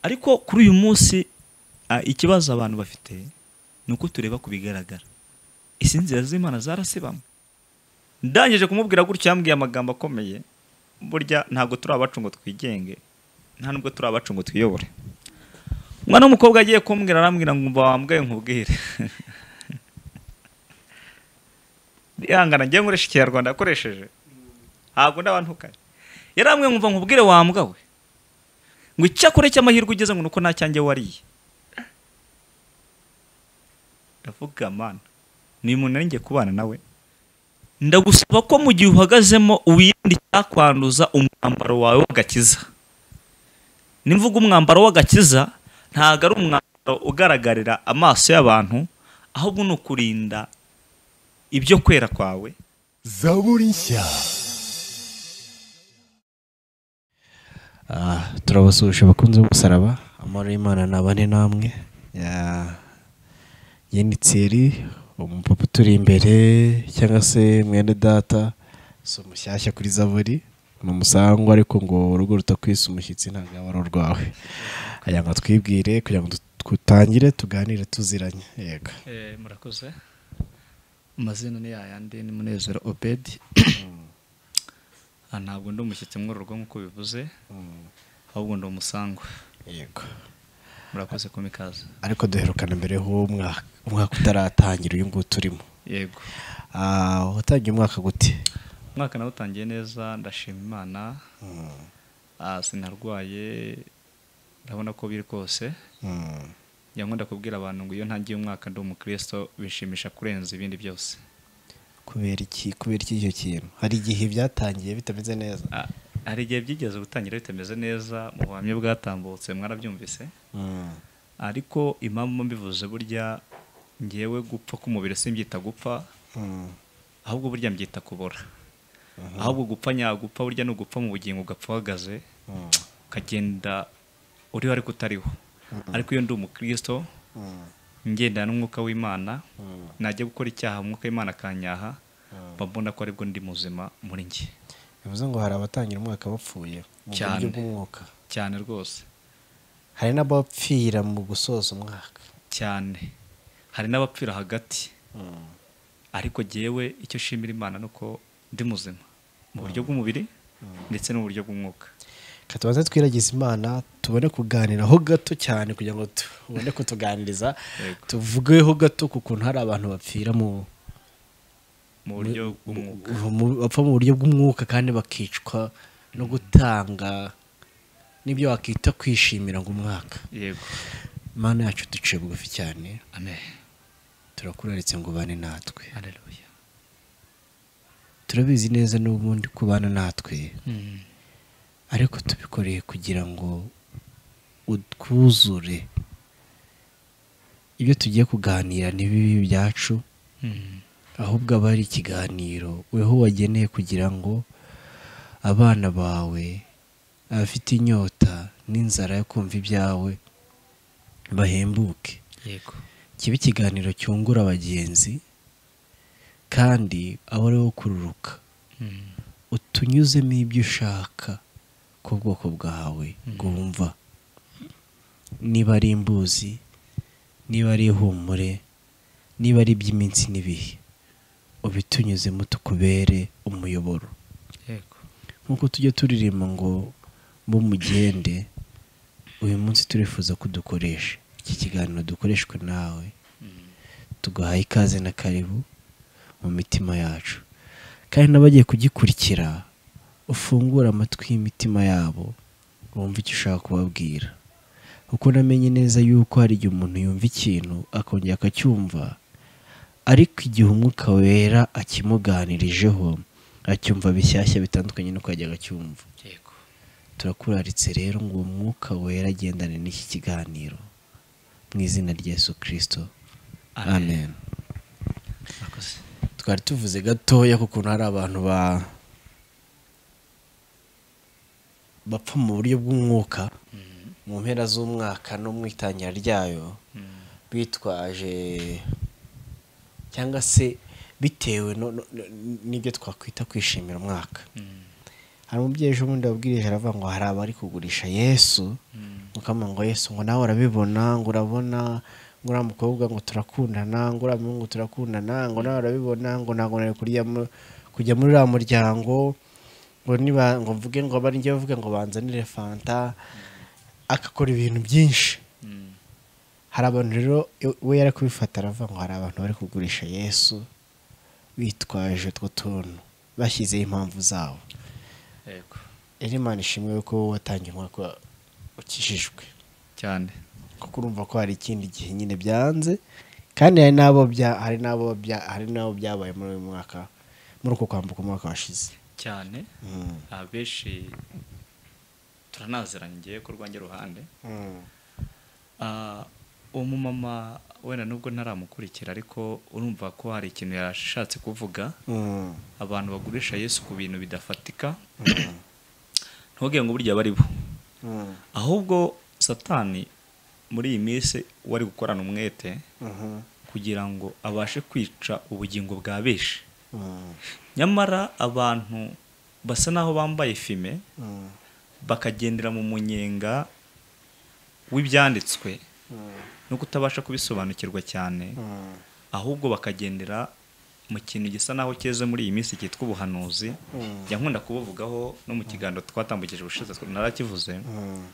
ariko kuri uyu munsi ah, ikibazo abantu bafite ni uko tureba ku bigaragara izi nzira z'imana zarasibamwe ndangije kumubwira gutyo yambwiye amagambo akomeye burya ntabwo turi abacu ngo twigenge nta nubwo turi abacu ngo twiyobore umwana w'umukobwa agiye kumbwira arambwira ngo umva wambwaye nkubwire rihangana ngiye nkoresha ikinyarwanda yakoresheje ntabwo ndabantukaye yarambwiye nkumva nkubwire wambwawe ngo icyakure cy'amahirwe ugeze ngo nuko nta cyanjye wariye ndavuga mana ni umuntu ngiye kubana nawe ndagusaba ko mu gihe uhagazemo wirinde icyakwanduza umwambaro wawe w'agakiza nimvuga umwambaro w'agakiza ntabwo ari umwambaro ugaragarira amaso y'abantu ahubwo ni ukurinda ibyo kwera kwawe zaburi nshya Ah, turabasuhuje abakunzi b'umusaraba amahoro y'imana nabane namwe Ya- njye ni tsiri umupapa uturi imbere cyangwa se mwene data si umushyashya kuri zaburi ni umusangwa ariko ngo urugo rutakwisa umushyitsi ntabwo yaba ari urwawe aya ngo twibwire kugira ngo dut- dutangire tuganire tuziranye yego murakoze amazina ni yayandi ni munezero obedi Ah, ntabwo ndi umushyitsi mworoherwa nk'uko bivuze Mm, ahubwo ndi umusangwa yego murakoze ku mikaza ariko duherukana mbere h'umwaka umwaka utaratangira uyu nguyu turimo yego Ah, watangiye umwaka gute umwaka nawe utangiye neza ndashima imana Mm, Ah, sinarwaye ndabona ko biri kose mm. njya nkunda kubwira abantu ngo iyo ntangiye umwaka ndi umukristo bishimisha kurenza ibindi byose kubera iki kubera iki icyo kintu hari igihe byatangiye bitameze neza Ah, hari igihe byigeze gutangira bitameze neza mu buhamya bwatambutse mwarabyumvise Mm, ariko impamvu mbivuze burya ngewe gupfa k'umubiri simbyita gupfa mm, ahubwo burya mbyita kubora ahubwo gupfa nyagupfa burya ni ugupfa mu bugingo ugapfa uhagaze mm, ukagenda uriho ariko utariho ariko iyo ndi umukristo mm, ngendana n'umwuka w'imana mm, najya gukora icyaha umwuka w'imana akanyaha mm. mba mbona ko aribwo ndi muzima muri njye bivuze ngo hari abatangira umwaka bapfuye mu Cyane. buryo bw'umwuka cyane rwose hari n'abapfira mu gusoza umwaka cyane hari n'abapfira hagati Mm, ariko jyewe icyo nshimira imana ni uko ndi muzima mu buryo bw'umubiri ndetse no mu buryo bw'umwuka Reka tubanze twiragize imana tubone kuganiraho gato cyane kugira ngo tubone kutuganiriza Yego. tuvugeho gato ku kuntu hari abantu bapfira mu mu buryo bw'umwuka mu- bapfa mu buryo bw'umwuka kandi bakicwa no gutanga n'ibyo wakita kwishimira ngo umwaka yego imana yacu duciye bugufi cyane amen turakuraritse ngo ubane natwe haleluya turabizi neza n'ubundi kubana natwe ariko tubikoreye kugira ngo utwuzure ibyo tugiye kuganira n'ibibi byacu ahubwo aba ari ikiganiro weho wageneye kugira ngo abana bawe abafite inyota n'inzara yo kumva ibyawe bahembuke yego kibe ikiganiro cyungura bagenzi kandi aba ari wo kururuka utunyuzemo ibyo ushaka ku bwoko bwawe bwumva niba ari imbuzi niba ari ihumure niba ari iby'iminsi n'ibihe ubitunyuzemo tukubere umuyoboro yego nk'uko tujya turirimba ngo bo mugende uyu munsi turifuza ko dukoresha iki kiganiro dukoreshwe nawe tugahaye ikaze na karibu mu mitima yacu kandi n'abagiye kugikurikira ufungure amatwi y'imitima yabo wumve icyo ushaka kubabwira kuko namenye neza yuko hari igihe umuntu yumva ikintu akongera akacyumva ariko igihe umwuka wera akimuganirijeho acyumva bishyashya bitandukanye n'uko yajyaga acyumva yego turakuraritse rero ngo uwo mwuka wera agendane n'iki kiganiro mu izina rya Yesu kirisito Amen. amen murakoze twari tuvuze gatoya ku kuntu hari abantu ba bapfa mu buryo bw'umwuka mu mpera z'umwaka no mu itangira ryayo bitwaje cyangwa se bitewe no- no- no- n'ibyo twakwita kwishimira umwaka hari umubyeyi ejo bundi wabwiriye aravuga ngo hari abari kugurisha yesu mukama ngo yesu ngo nawe urabibona ngo urabona ngo uriya mukobwa ngo turakundana ngo uriya muhungu turakundana ngo nawe urabibona ngo ntabwo nari kurya mu- kujya muri uriya muryango ngo niba ngo mvuge ngo bari njye bavuga ngo banzanire fanta agakora ibintu byinshi hari abantu rero iyo- we yari kubifata aravuga ngo hari abantu bari kugurisha yesu bitwaje utwo tuntu bashyizeho impamvu zabo yego rero imana ishimwe ko wowe watangiye umwaka ukijijwe cyane kuko urumva ko hari ikindi gihe nyine byanze kandi hari n'abo bya- hari n'abo bya- hari n'abo byabaye muri uyu mwaka muri uko kwambuka umwaka washize cyane Mm. abenshi turanaziranye ngewe ku rwanjye ruhande Mm. Ah, uwo mumama wenda nubwo ntaramukurikira ariko urumva ko hari ikintu yashatse kuvuga Mm. abantu bagurisha yesu ku bintu bidafatika Mm. ntubwire ngo burya bari bo Mm. ahubwo satani muri iyi minsi we ari gukorana umwete Mhm. kugira ngo abashe kwica ubugingo bwa benshi Mm. nyamara abantu basa n'aho bambaye fime Mm. bakagendera mu munyenga w'ibyanditswe Mm. no kutabasha kubisobanukirwa cyane Mm. ahubwo bakagendera mu kintu gisa naho cyeze muri iyi minsi cyitwa ubuhanuzi Mm. jya nkunda kubuvugaho no mu kiganiro twatambukije ubushize tw- narakivuze Mm.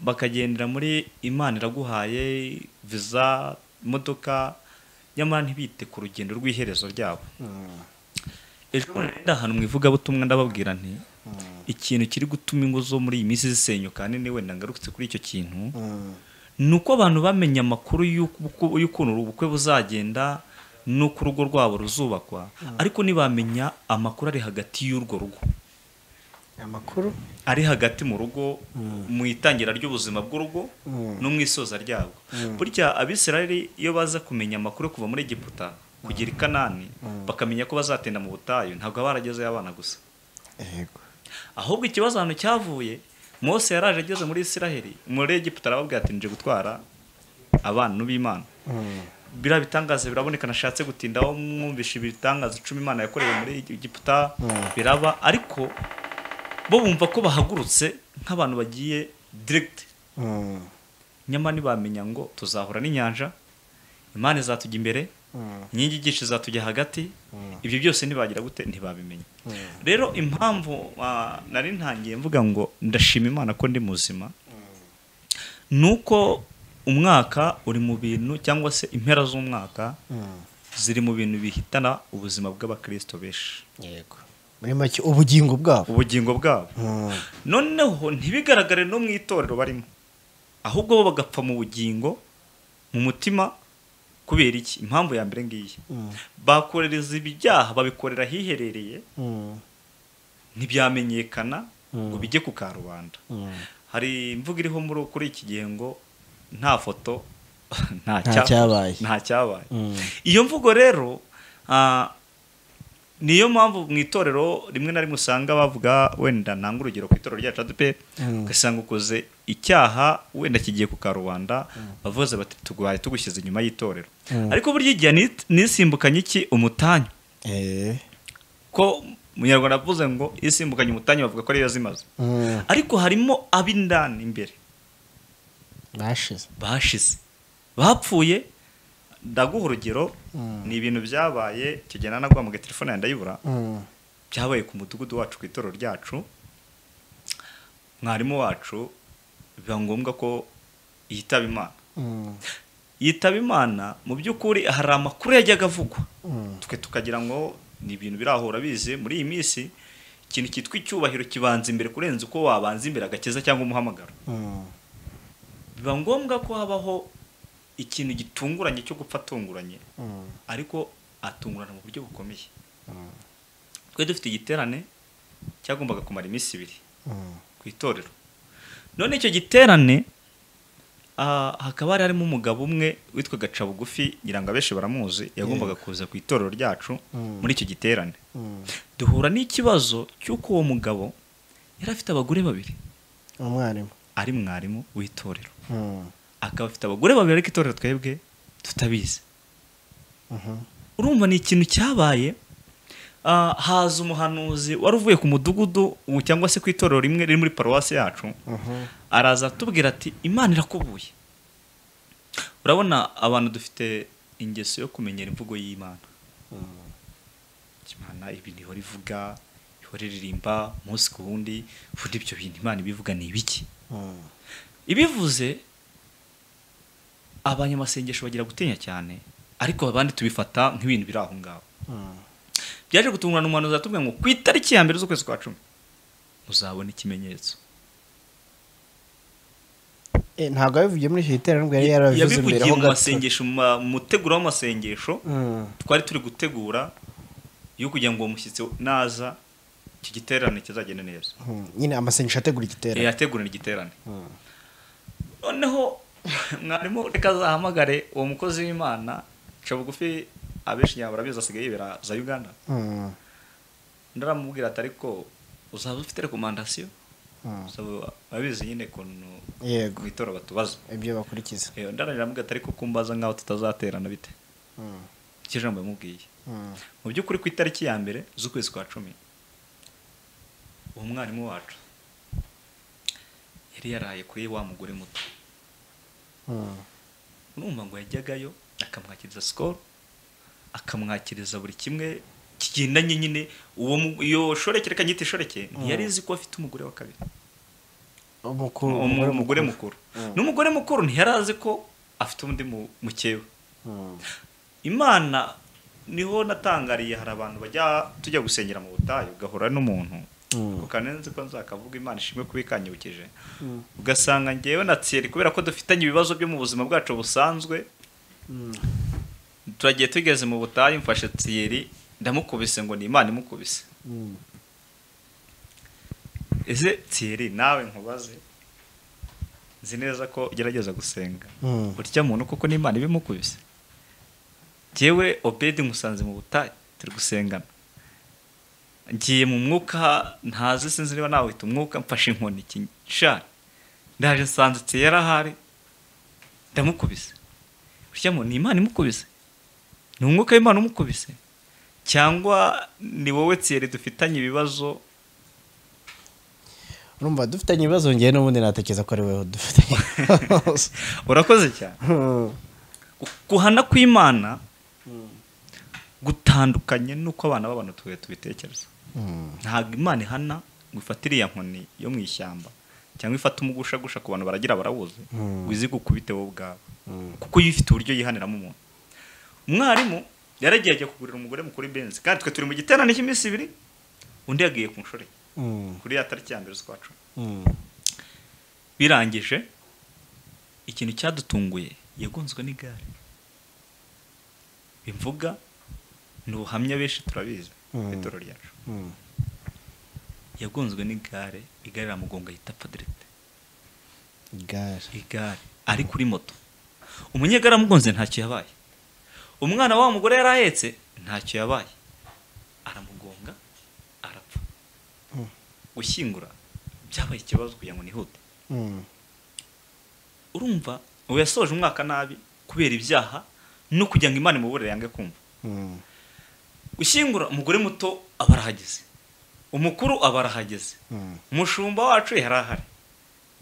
bakagendera muri imana iraguhaye viza imodoka nyamara ntibite ku rugendo rw'iherezo ryabo Mm. ejo bundi nari ndi ahantu mu ivugabutumwa ndababwira nti Mm. ikintu kiri gutuma ingo zo muri iyi minsi zisenyuka nini wenda ngarutse kuri icyo kintu Mm. ni uko abantu bamenye amakuru y'uko- y'ukuntu ubukwe buzagenda n'uko urugo rwabo ruzubakwa ariko ntibamenya amakuru ari hagati y'urwo rugo amakuru ari hagati mu rugo mu itangira ry'ubuzima bw'urugo Mm. no mu isoza ryabwo burya abisirayeli iyo baza kumenya amakuru yo kuva muri egiputa kugera i kanani bakamenya ko bazatinda mu butayu ntabwo aba baragezeyo abana gusa yego ahubwo ikibazo ahantu cyavuye mose yaraje ageze muri isiraheli muri egiputa arababwira ati nje gutwara abantu b'imana Mm. biriya bitangaza biraboneka nashatse gutindaho mwumvisha ibitangaza icumi imana yakorewe muri egiputa biraba ariko bo bumva ko bahagurutse nk'abantu bagiye diregiti Mm. nyamara ntibamenya ngo tuzahura n'inyanja imana izatujya imbere Mm. inkingi igisha izatujya hagati ibyo byose ntibagira gute ntibabimenya rero impamvu ah, nari ntangiye mvuga ngo ndashima imana ko ndi muzima ni uko umwaka uri mu bintu cyangwa se impera z'umwaka Mm. ziri mu bintu bihitana ubuzima bw'abakristo benshi yego muri make ubugingo bwabo ubugingo bwabo Mm. noneho ntibigaragare no mu itorero barimo ahubwo bo bagapfa mu bugingo mu mutima kubera iki impamvu ya mbere ngiyi Mm. bakorereza ibyaha babikorera ahiherereye Mm. ntibyamenyekana ngo Mm. bijye ku karubanda Mm. hari imvugo iriho muri kuri iki gihe ngo nta foto nta Nta cya- cyabaye. nta cyabaye Mm. iyo mvugo rero ah, niyo mpamvu mu itorero rimwe na rimwe usanga bavuga wenda nanga urugero ku itorero ryacu adupe Mm. ugasanga ukoze icyaha wenda kigiye ku karubanda bavuze bati tugwaye tugushyize inyuma y'itorero Mm. ariko burya igihe ni- nisimbukanye iki umutanyu Eh. ko munyarwanda avuze ngo isimbukanye umutanyu bavuga ko ariyo zimaze Mm. ariko harimo ab'indani imbere bashize bashize bapfuye ndaguha urugero Mm. ni ibintu byabaye icyo gihe nanagwa mu telefone yanjye ndayibura Mm. byabaye ku mudugudu wacu ku itorero ryacu mwarimu wacu biba ngombwa ko yitaba imana Mm. yitaba imana mu by'ukuri hari amakuru yajyaga avugwa Mm. twe tukagira ngo ni ibintu birahura bize muri iyi minsi ikintu cyitwa icyubahiro kibanza imbere kurenza uko wabanza imbere agakiza cyangwa umuhamagaro Mm. biba ngombwa ko habaho ikintu gitunguranye cyo gupfa atunguranye Mm. ariko atungurana mu buryo bukomeye Mm. twari dufite igiterane cyagombaga kumara iminsi ibiri Mm. ku itorero none icyo giterane ah, hakaba hari harimo umugabo umwe witwa bugufi ngira ngo abenshi baramuzi yagombaga kuza ku itorero ryacu Mm. muri icyo giterane Mm. duhura n'ikibazo cy'uko uwo mugabo yari afite abagore babiri umwarimu ari mwarimu w'itorero Mm. akaba afite abagore babiri ariko itorero twebwe tutabizi Mhm. urumva ni ikintu cyabaye ah, haza umuhanuzi wari uvuye ku mudugudu ubu cyangwa se ku itorero rimwe riri muri paruwasi yacu araza atubwira ati imana irakubuye urabona abantu dufite ingeso yo kumenyera imvugo y'imana imana ibi ntihora ivuga ihora iririmba umunsi ku wundi ubundi ibyo bintu imana ibivuga ni ibiki ibivuze abanyamasengesho bagira gutinya cyane ariko abandi tubifata nk'ibintu biri aho ngaho byaje gutungurana umuhanuzi aratubwira ngo ku itariki ya mbere z'ukwezi kwa cumi muzabona ikimenyetso ntabwo yabivugiye muri icyo giterane yari yarabivuze mbere yabivugiye ho mu gato masengesho mu ma- mu muteguro w'amasengesho Mm. twari turi gutegura yo kugira ngo uwo mushyitsi naza iki giterane kizagende neza Mm. nyine amasengesho ategura Eh, igiterane yategurana igiterane Mm. noneho mwarimu reka azahamagare uwo mukozi w'imana ca bugufi abenshi nyaba barabizi asigaye yibera za uganda Mm. ndaramubwira ati ariko uzaba ufite rekomandasiyo Mm. uzaba abizi nyine kuntu yego mu itora batubaza ibyo bakurikiza Eh, ndarangira amubwira ati ariko kumbaza nkaho tutazaterana bite Mm. icyo jambo yamubwiye Mm. mu by'ukuri ku itariki ya mbere z'ukwezi kwa cumi uwo mwarimu wacu yari yaraye kuri wa mugore muto Mm. urumva ngo yajyagayo akamwakiriza sikoro akamwakiriza buri kimwe kigendanye nyine uwo mu- iyo shoreke reka nyita ishoreke ntiyari izi ko afite umugore wa kabiri Umukuru- Umu- umugore mukuru Mm. n'umugore mukuru ntiyari azi ko afite undi mu- mukewe Mm. imana niho natangariye hari abantu bajya tujya gusengera mu butayu ugahura n'umuntu Mm. ukanenze ko nzakavuga imana ishimwe kuba ikanyibukije Mm. ugasanga ngewe na tsiyeri kubera ko dufitanye ibibazo byo mu buzima bwacu busanzwe Mm. turagiye tugeze mu butayu mfashe tsiyeri ndamukubise ngo ni imana imukubise Mm. ese tsiyeri nawe nkubaze nzi neza ko ugerageza gusenga Mm. burya muntu kuko ni imana ibimukubise jyewe obedi musanze mu butayu turi gusengana ngiye mu mwuka ntazi sinzi niba nawita umwuka mfashe inkoni kinshani ndaje nsanze ati yarahari ndamukubise burya muntu ni imana imukubise ni umwuka w'imana umukubise cyangwa ni wowe tsiyeri dufitanye ibibazo urumva dufitanye ibibazo ngewe n'ubundi natekereza ko ari wowe dufitanye ibibazo. urakoze cyane Mm. guhana kw'imana Mm. gutandukanye n'uko abana b'abantu tubuye tubitekereza Mm. ntabwo imana ihana ngo ifate iriya nkoni yo mu ishyamba cyangwa ifate umugushagusha ku bantu baragira barawuzi Mm. wizi gukubite wowe ubwawe Mm. kuko yo ifite uburyo yihaniramo umuntu umwarimu yaragiye ajya kugurira umugore mukuru benzi kandi twe turi mu giterane cy'iminsi ibiri undi yagiye ku nshuro ye, Mm. kuri ya tariki ya mbere z'ukwa cumi Mm. birangije ikintu cyadutunguye yagonzwe n'igare bimvuga ni ubuhamya benshi turabizi Mm. ku itorero ryacu Mm. yagonzwe n'igare igare riramugonga yita apfa dirite igare igare ari kuri moto umunyegare amugonze ntacyo yabaye umwana wa wa mugore yari ahetse ntacyo yabaye aramugonga arapfa Mm. gushyingura byabaye ikibazo kugira ngo nihute Mm. urumva ubu yasoje umwaka nabi kubera ibyaha no kugira ngo imana imuburire yange kumva Mm. gushyingura umugore muto aba arahageze umukuru aba arahageze Mm. umushumba wacu yari ahari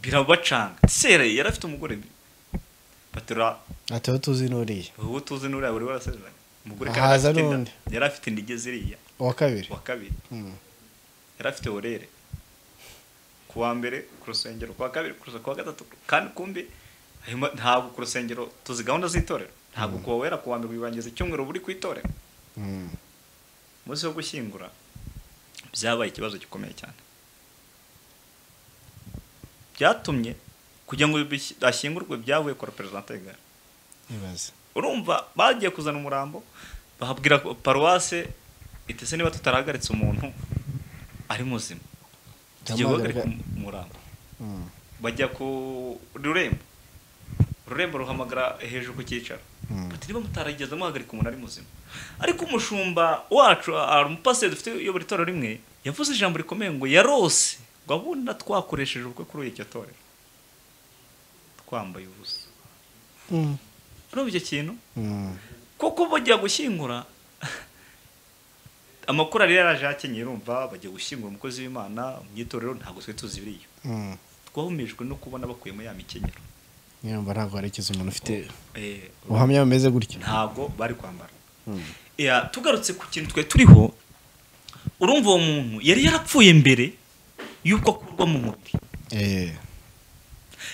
birabacanga sere yari afite umugore batura ati wowe tuzi n'uriya ubu tuzi n'uriya buri warasezeranye umugore Haza afite inda- n'undi. yari afite indige ziriya uwa kabiri uwa kabiri Mm. yari afite orere ku wa mbere ku rusengero ku wa kabiri ku rusengero ku wa gatatu kandi kumbi harimo- ntabwo ku rusengero tuzi gahunda z'itorero ntabwo kuwa wera ku wa mbere wibangiza icyumweru buri ku itorero Mm. umunsi wo gushyingura byabaye ikibazo gikomeye cyane byatumye kugira ngo bishyi- ashyingurwe byavuye kora perezida y'igare ibaze urumva bagiye kuzana umurambo bahabwira paruwase itese niba tutarahagaritse umuntu ari muzima tugiye guhagarika Ndamuhagarika- umurambo Mm. bajya ku rurembo rurembo ruhamagara hejuru ku cyicaro Mm. bati niba mutarageze muhagarika umuntu ari muzima ariko umushumba wacu ah, umupasiteri dufite uyobora itorero rimwe yavuze ijambo rikomeye ngo yarose ngo abona twakoresheje ubukwe kuri iryo torero twambaye ubusa Mm. urumva icyo kintu Mm. kuko bajya gushyingura amakorari yaraje yakenyeye urumva bagiye gushyingura umukozi w'imana mu itorero ntabwo twari tuzi biriya twahumijwe no kubona bakuyemo ya mikenyero nyiramba ntabwo hari ikiza umuntu ufite Eh, ubuhamya bumeze gutya ntabwo bari kwambara Ya, tugarutse ku kintu twari turiho urumva uwo muntu yari yarapfuye mbere y'uko akurwa mu mubiri Eh,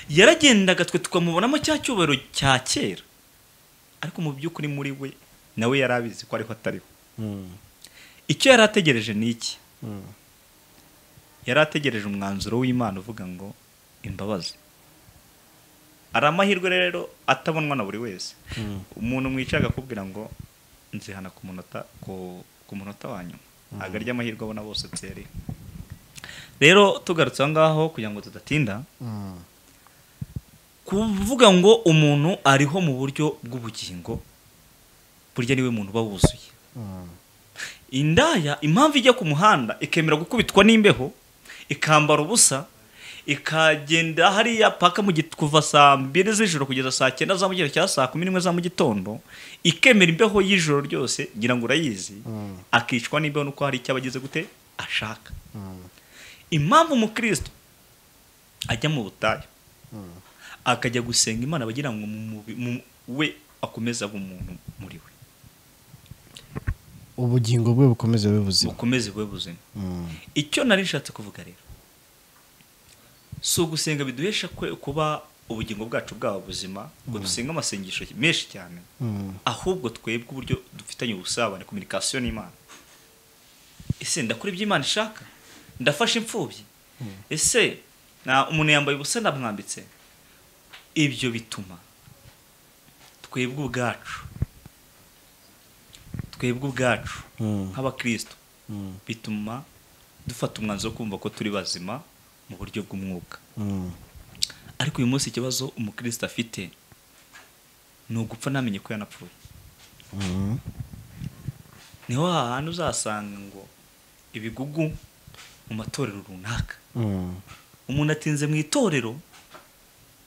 yaragendaga twe tukamubonamo cya cyubahiro cya kera ariko mu by'ukuri muri we nawe yari abizi ko ariho atariho mm, icyo yari ategereje ni iki mm, yari ategereje umwanzuro w'imana uvuga ngo imbabazi ari amahirwe rero atabonwa na buri wese mm, umuntu mwicaye akakubwira ngo nzihana ku munota ku, ku munota wa nyuma agarya amahirwe abona bose tseri rero tugarutse aho ngaho kugira ngo tudatinda mm, kuvuga ngo umuntu ariho mu buryo bw'ubugingo burya niwe muntu uba wuzuye mm, indaya impamvu ijya ku muhanda ikemera gukubitwa n'imbeho ikambara ubusa ikagenda hariya paka mu git- kuva saa mbiri z'ijoro kugeza saa cyenda za mugitondo cyangwa saa kumi n'imwe za mugitondo ikemera imbeho y'ijoro ryose ngira ngo urayizi Mm. akicwa n'imbeho nuko hari icyo abagize gute ashaka mm, impamvu umukristo ajya mu butayu mm, akajya gusenga imana bagira ngo mu mubi- mu- we akomeze abe umuntu muri we ubugingo bwe bukomeze bube buzima bukomeze bube buzima Mm, icyo nari nshatse kuvuga rero si ugusenga biduhesha kwe- kuba ubugingo bwacu bwaba buzima ngo dusenga amasengesho menshi cyane mm, ahubwo twebwe uburyo dufitanye ubusabane kominikasiyo n'imana ese ndakora ibyo imana ishaka ndafasha imfubyi ese na umuntu yambaye ubusa ndamwambitse ibyo bituma twebwe ubwacu twebwe ubwacu mm, nk'abakristo mm, bituma dufata umwanzuro wo kumva ko turi bazima mu buryo bw'umwuka mm, ariko uyu munsi ikibazo umukristo afite ni ugupfa ntamenye ko yanapfuye mm. niho hantu uzasanga ngo ibigugu mu matorero runaka Mm, umuntu atinze mu itorero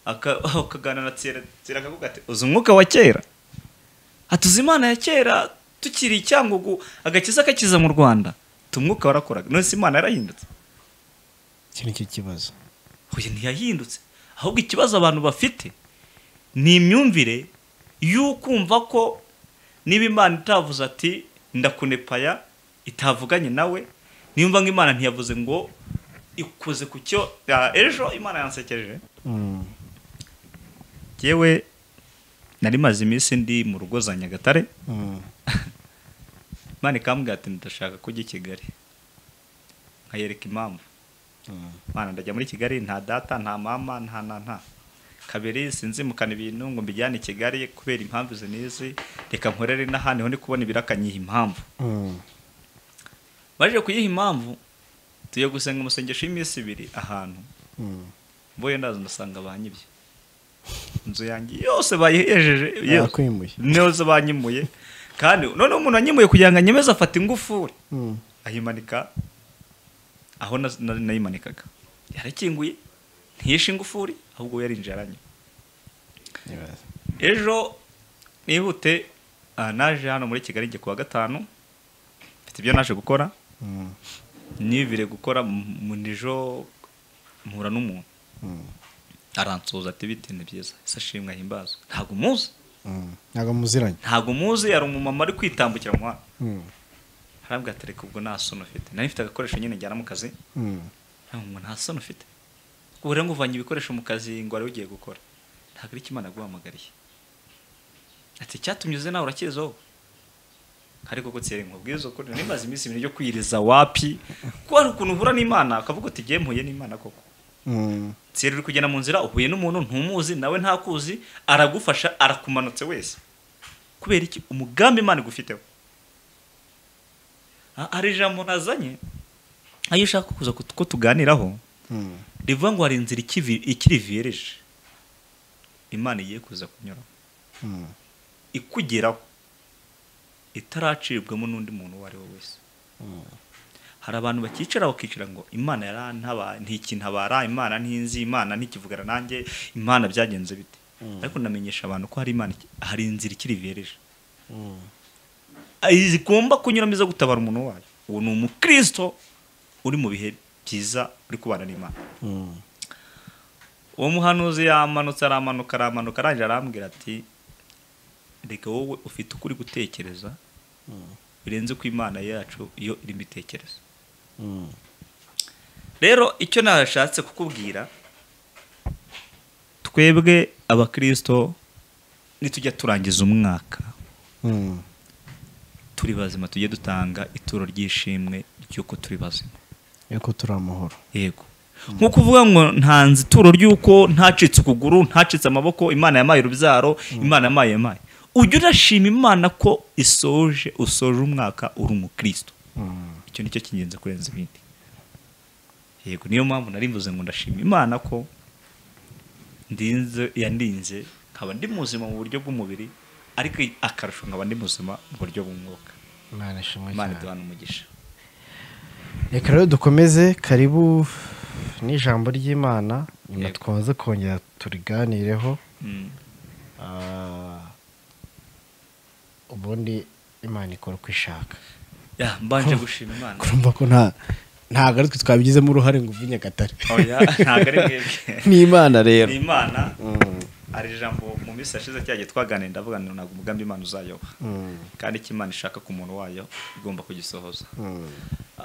aka- akaganira na tsera tsera akavuga ati uzi umwuka wa kera atuzi imana ya kera tukiri icyangugu agakiza kakiza mu rwanda tumwuka warakoraga none se imana yarahindutse iki ni cyo kibazo oya ntiyahindutse ahubwo ikibazo abantu bafite ni imyumvire y'ukumva ko niba imana itavuze ati ndakunepaya itavuganye nawe niyumva ngo imana ntiyavuze ngo ikoze ku cyo ah, ejo imana yansekeje Mm, yewe nari maze iminsi ndi mu rugo za nyagatare mm, imana ikambwira ati ndashaka ko ujya i kigali nkayereka impamvu mm, Mana ndajya muri Kigali nta data nta mama nta na nta kabiri sinzimukana ibintu ngo mbijyane i Kigali kubera impamvu izi n'izi reka nkorere n'ahandi ho ndi kubona ibirakanyiha impamvu mm, baje kuyiha impamvu tugiye gusenga umusengesho y'iminsi ibiri ahantu mm. mboye ndaza ndasanga banyibye inzu yanjye yose bayihejeje yose. Bakwimuye. yose banyimuye kandi noneho umuntu wanyimuye kugira ngo anyemeze afata ingufuri Mm, ayimanika aho na- na- nayimanikaga yarakinguye ntiyishe ingufuri ahubwo yarinjiye aranywa nibaza. ejo nihute ah, naje hano muri kigali njye kuwa gatanu mfite ibyo naje gukora Mm, nivire gukora mu- mu nijo mpura n'umuntu mm, aransuhuza ati biti ni byiza ese ashimwe ahimbazwe ntabwo muzi mm. ntabwo muziranye ntabwo muzi hari umumama ari kwitambukira mu muhanda Mm, harabwa ati reka ubwo nta soni ufite nari mfite agakoresho nyine njyana mu kazi mm, ngo nta soni ufite ubu rero ngo uvanye ibikoresho mu kazi ngo wari ugiye gukora ntabwo ari imana guhamagariye ati icyatumye uze nawe urakizaho ariko ko tsere nkubwiza ukuri nari maze iminsi ibiri yo kwiriza wapi ko hari ukuntu uhura n'imana ukavuga uti ngiye mpuye n'imana koko mm, tsere uri kugenda mu nzira uhuye n'umuntu ntumuzi nawe ntakuzi aragufasha arakumanutse wese kubera iki umugambi imana igufiteho Ah, hari ijambo nazanye ayo ushaka kuza ku- ko tuganiraho mm. rivuga ngo hari inzira ikivi- ikiri viyereje imana igiye kuza kunyura Mm, ikugeraho itaracibwamo n'undi muntu uwo ari we wese mm, hari abantu bakicara bakicara ngo imana yarantabara ntikintabara imana ntinzi imana ntikivugana nanjye imana byagenze bite Mm. ariko ndamenyesha abantu ko hari imana iki- hari inzira ikiri viyereje mm, Ah, igomba kunyuramo iza gutabara umuntu wayo uwo ni umukristo uri mu bihe byiza uri kubana n'imana uwo muhanuzi yamanutse aramanuka aramanuka arangije arambwira ati reka wowe ufite uko uri gutekereza birenze ko imana yacu iyo irimo itekereza rero icyo nashatse kukubwira twebwe abakirisito nitujya turangiza umwaka turi bazima tujye dutanga ituro ry'ishimwe ry'uko turi bazima yuko turi amahoro yego nko kuvuga ngo ntanze ituro ry'uko ntacitse ukuguru ntacitse amaboko imana yamaye urubyaro imana yamaye yamaye ujya urashima imana ko isoje usoje umwaka uri umukristo icyo nicyo cy'ingenzi kurenza ibindi yego niyo mpamvu nari mvuze ngo ndashima imana ko ndinze yandinze nkaba ndi muzima mu buryo bw'umubiri ariko akarusho nkaba ndi muzima mu buryo bw'umwuka imana ishimwe imana cyane duhana umugisha reka rero dukomeze karibu n'ijambo ry'imana nyuma Yego. twaze kongera turiganireho Mm. Ah, ubundi imana ikora uko ishaka Ya, mbanje gushima imana kurumva ko nta ntabwo ari twe twabigizemo uruhare ngo uve i nyagatare oya ntabwo ari mwebwe ni imana rero ni imana hari ijambo mu minsi yashize cyagiye twaganira ndavuga ngo ntabwo umugambi imana uzayoba Mm, kandi icyo imana ishaka ku muntu wayo igomba kugisohoza mm,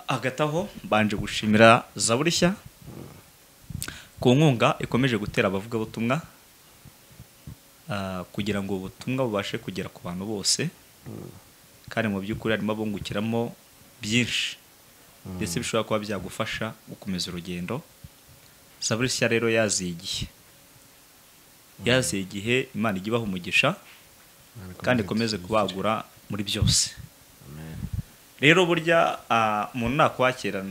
hagati aho mbanje gushimira zaburishya ku nkunga ikomeje gutera abavugabutumwa ah, kugira ngo ubutumwa bubashe kugera ku bantu bose kandi mu by'ukuri harimo abungukiramo byinshi ndetse bishobora kuba byagufasha gukomeza urugendo zaburishya rero yaziye igihe yaziye igihe imana ijya ibaha umugisha kandi ikomeze kubagura muri byose rero burya ah, umuntu nakwakira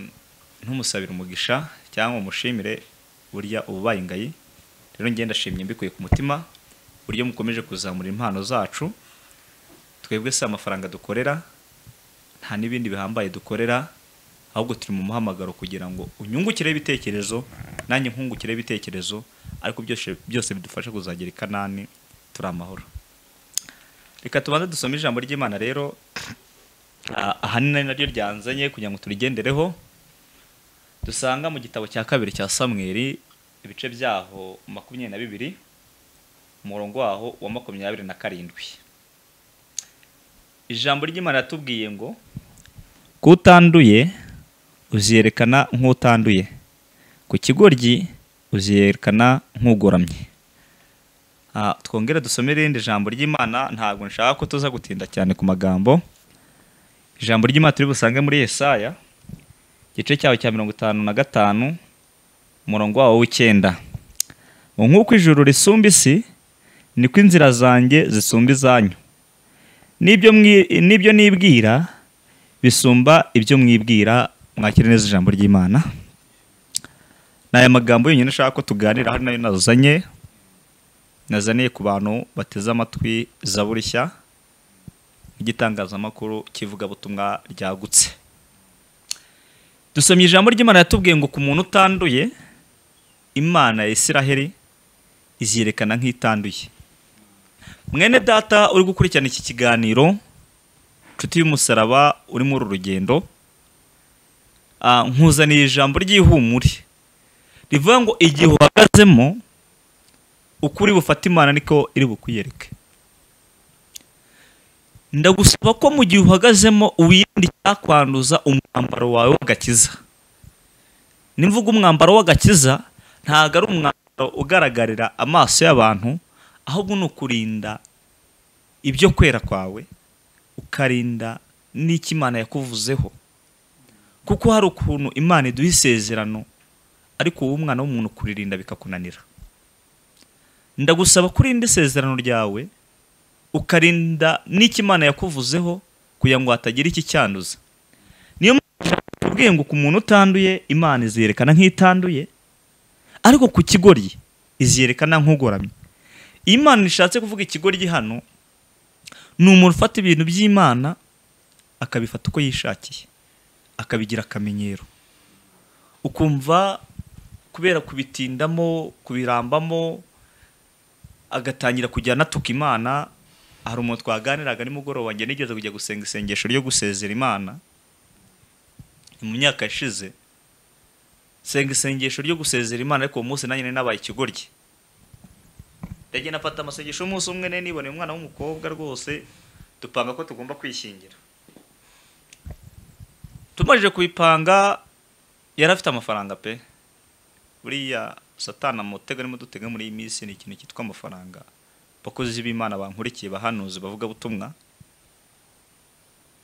ntumusabire umugisha cyangwa umushimire burya uba ubaye ingayi rero njye ndashimye mbikuye ku mutima buryo mukomeje kuzamura impano zacu twebwe si amafaranga dukorera nta n'ibindi bihambaye dukorera ahubwo turi mu muhamagaro kugira ngo unyungukireho ibitekerezo nanjye nkungukireho ibitekerezo ariko byose byose bidufasha kuzagera i kanani turi amahoro reka tubanze dusome ijambo ry'imana rero Ah, ahanini naryo ryanzanye kugira ngo turigendereho dusanga mu gitabo cya kabiri cya samweri ibice byaho makumyabiri na bibiri umurongo waho wa makumyabiri na karindwi ijambo ry'imana ratubwiye ngo kutanduye uziyerekana nk'utanduye ku kigoryi uziyerekana nk'ugoramye Ah, twongere dusome irindi jambo ry'imana ntabwo nshaka ko tuza gutinda cyane ku magambo ijambo ry'imana turi busange muri yesaya igice cyaho cya mirongo itanu na gatanu umurongo wawo w'icyenda ngo nk'uko ijuru risumba isi niko inzira zanjye zisumba izanyu n'ibyo mwi- n'ibyo nibwira bisumba ibyo mwibwira mwakire neza ijambo ry'imana ni aya magambo yonyine ashaka ko tuganira hano nayo nazanye nazaniye ku bantu bateze amatwi zaburishya igitangazamakuru kivugabutumwa ryagutse dusomye ijambo ry'imana yatubwiye ngo ku muntu utanduye imana ya isiraheli iziyerekana nk'itanduye mwene data uri gukurikirana iki kiganiro inshuti y'umusaraba uri muri uru rugendo ah, nkuzaniye ijambo ry'ihumure rivuga ngo igihe uhagazemo ukuri bufata imana niko iri bukwiyereke ndagusaba ko mu gihe uhagazemo uwirinda icyakwanduza umwambaro wawe w'agakiza nimvuga umwambaro w'agakiza ntabwo ari umwambaro ugaragarira amaso y'abantu ahubwo ni ukurinda ibyo kwera kwawe ukarinda n'icyo imana yakuvuzeho kuko hari ukuntu imana iduha isezerano ariko wowe umwana w'umuntu kuririnda bikakunanira ndagusaba ko urinda isezerano ryawe ukarinda n'icyo imana yakuvuzeho kugira ngo hatagira ikicyanduza niyo mpamvu tubwiye ngo ku muntu utanduye imana iziyerekana nk'itanduye ariko ku kigoryi iziyerekana nk'ugoramye iyo imana ishatse kuvuga ikigoryi hano ni umuntu ufata ibintu by'imana akabifata uko yishakiye akabigira akamenyero ukumva kubera kubitindamo kubirambamo agatangira kujya anatuka imana hari umuntu twaganiraga nimugoroba njye nigeze kujya gusenga isengesho ryo gusezera imana mu myaka yashize senga isengesho ryo gusezera imana ariko uwo munsi nanjye nari nabaye ikigoryi ndagenda afata amasengesho umunsi umwe nari niboneye umwana w'umukobwa rwose dupanga ko tugomba kwishingira tumajije kubipanga yari afite amafaranga pe buriya satana mutega arimo dutega muri iyi minsi ni ikintu cyitwa amafaranga abakozi b'imana bankurikiye bahanuzi bavuga butumwa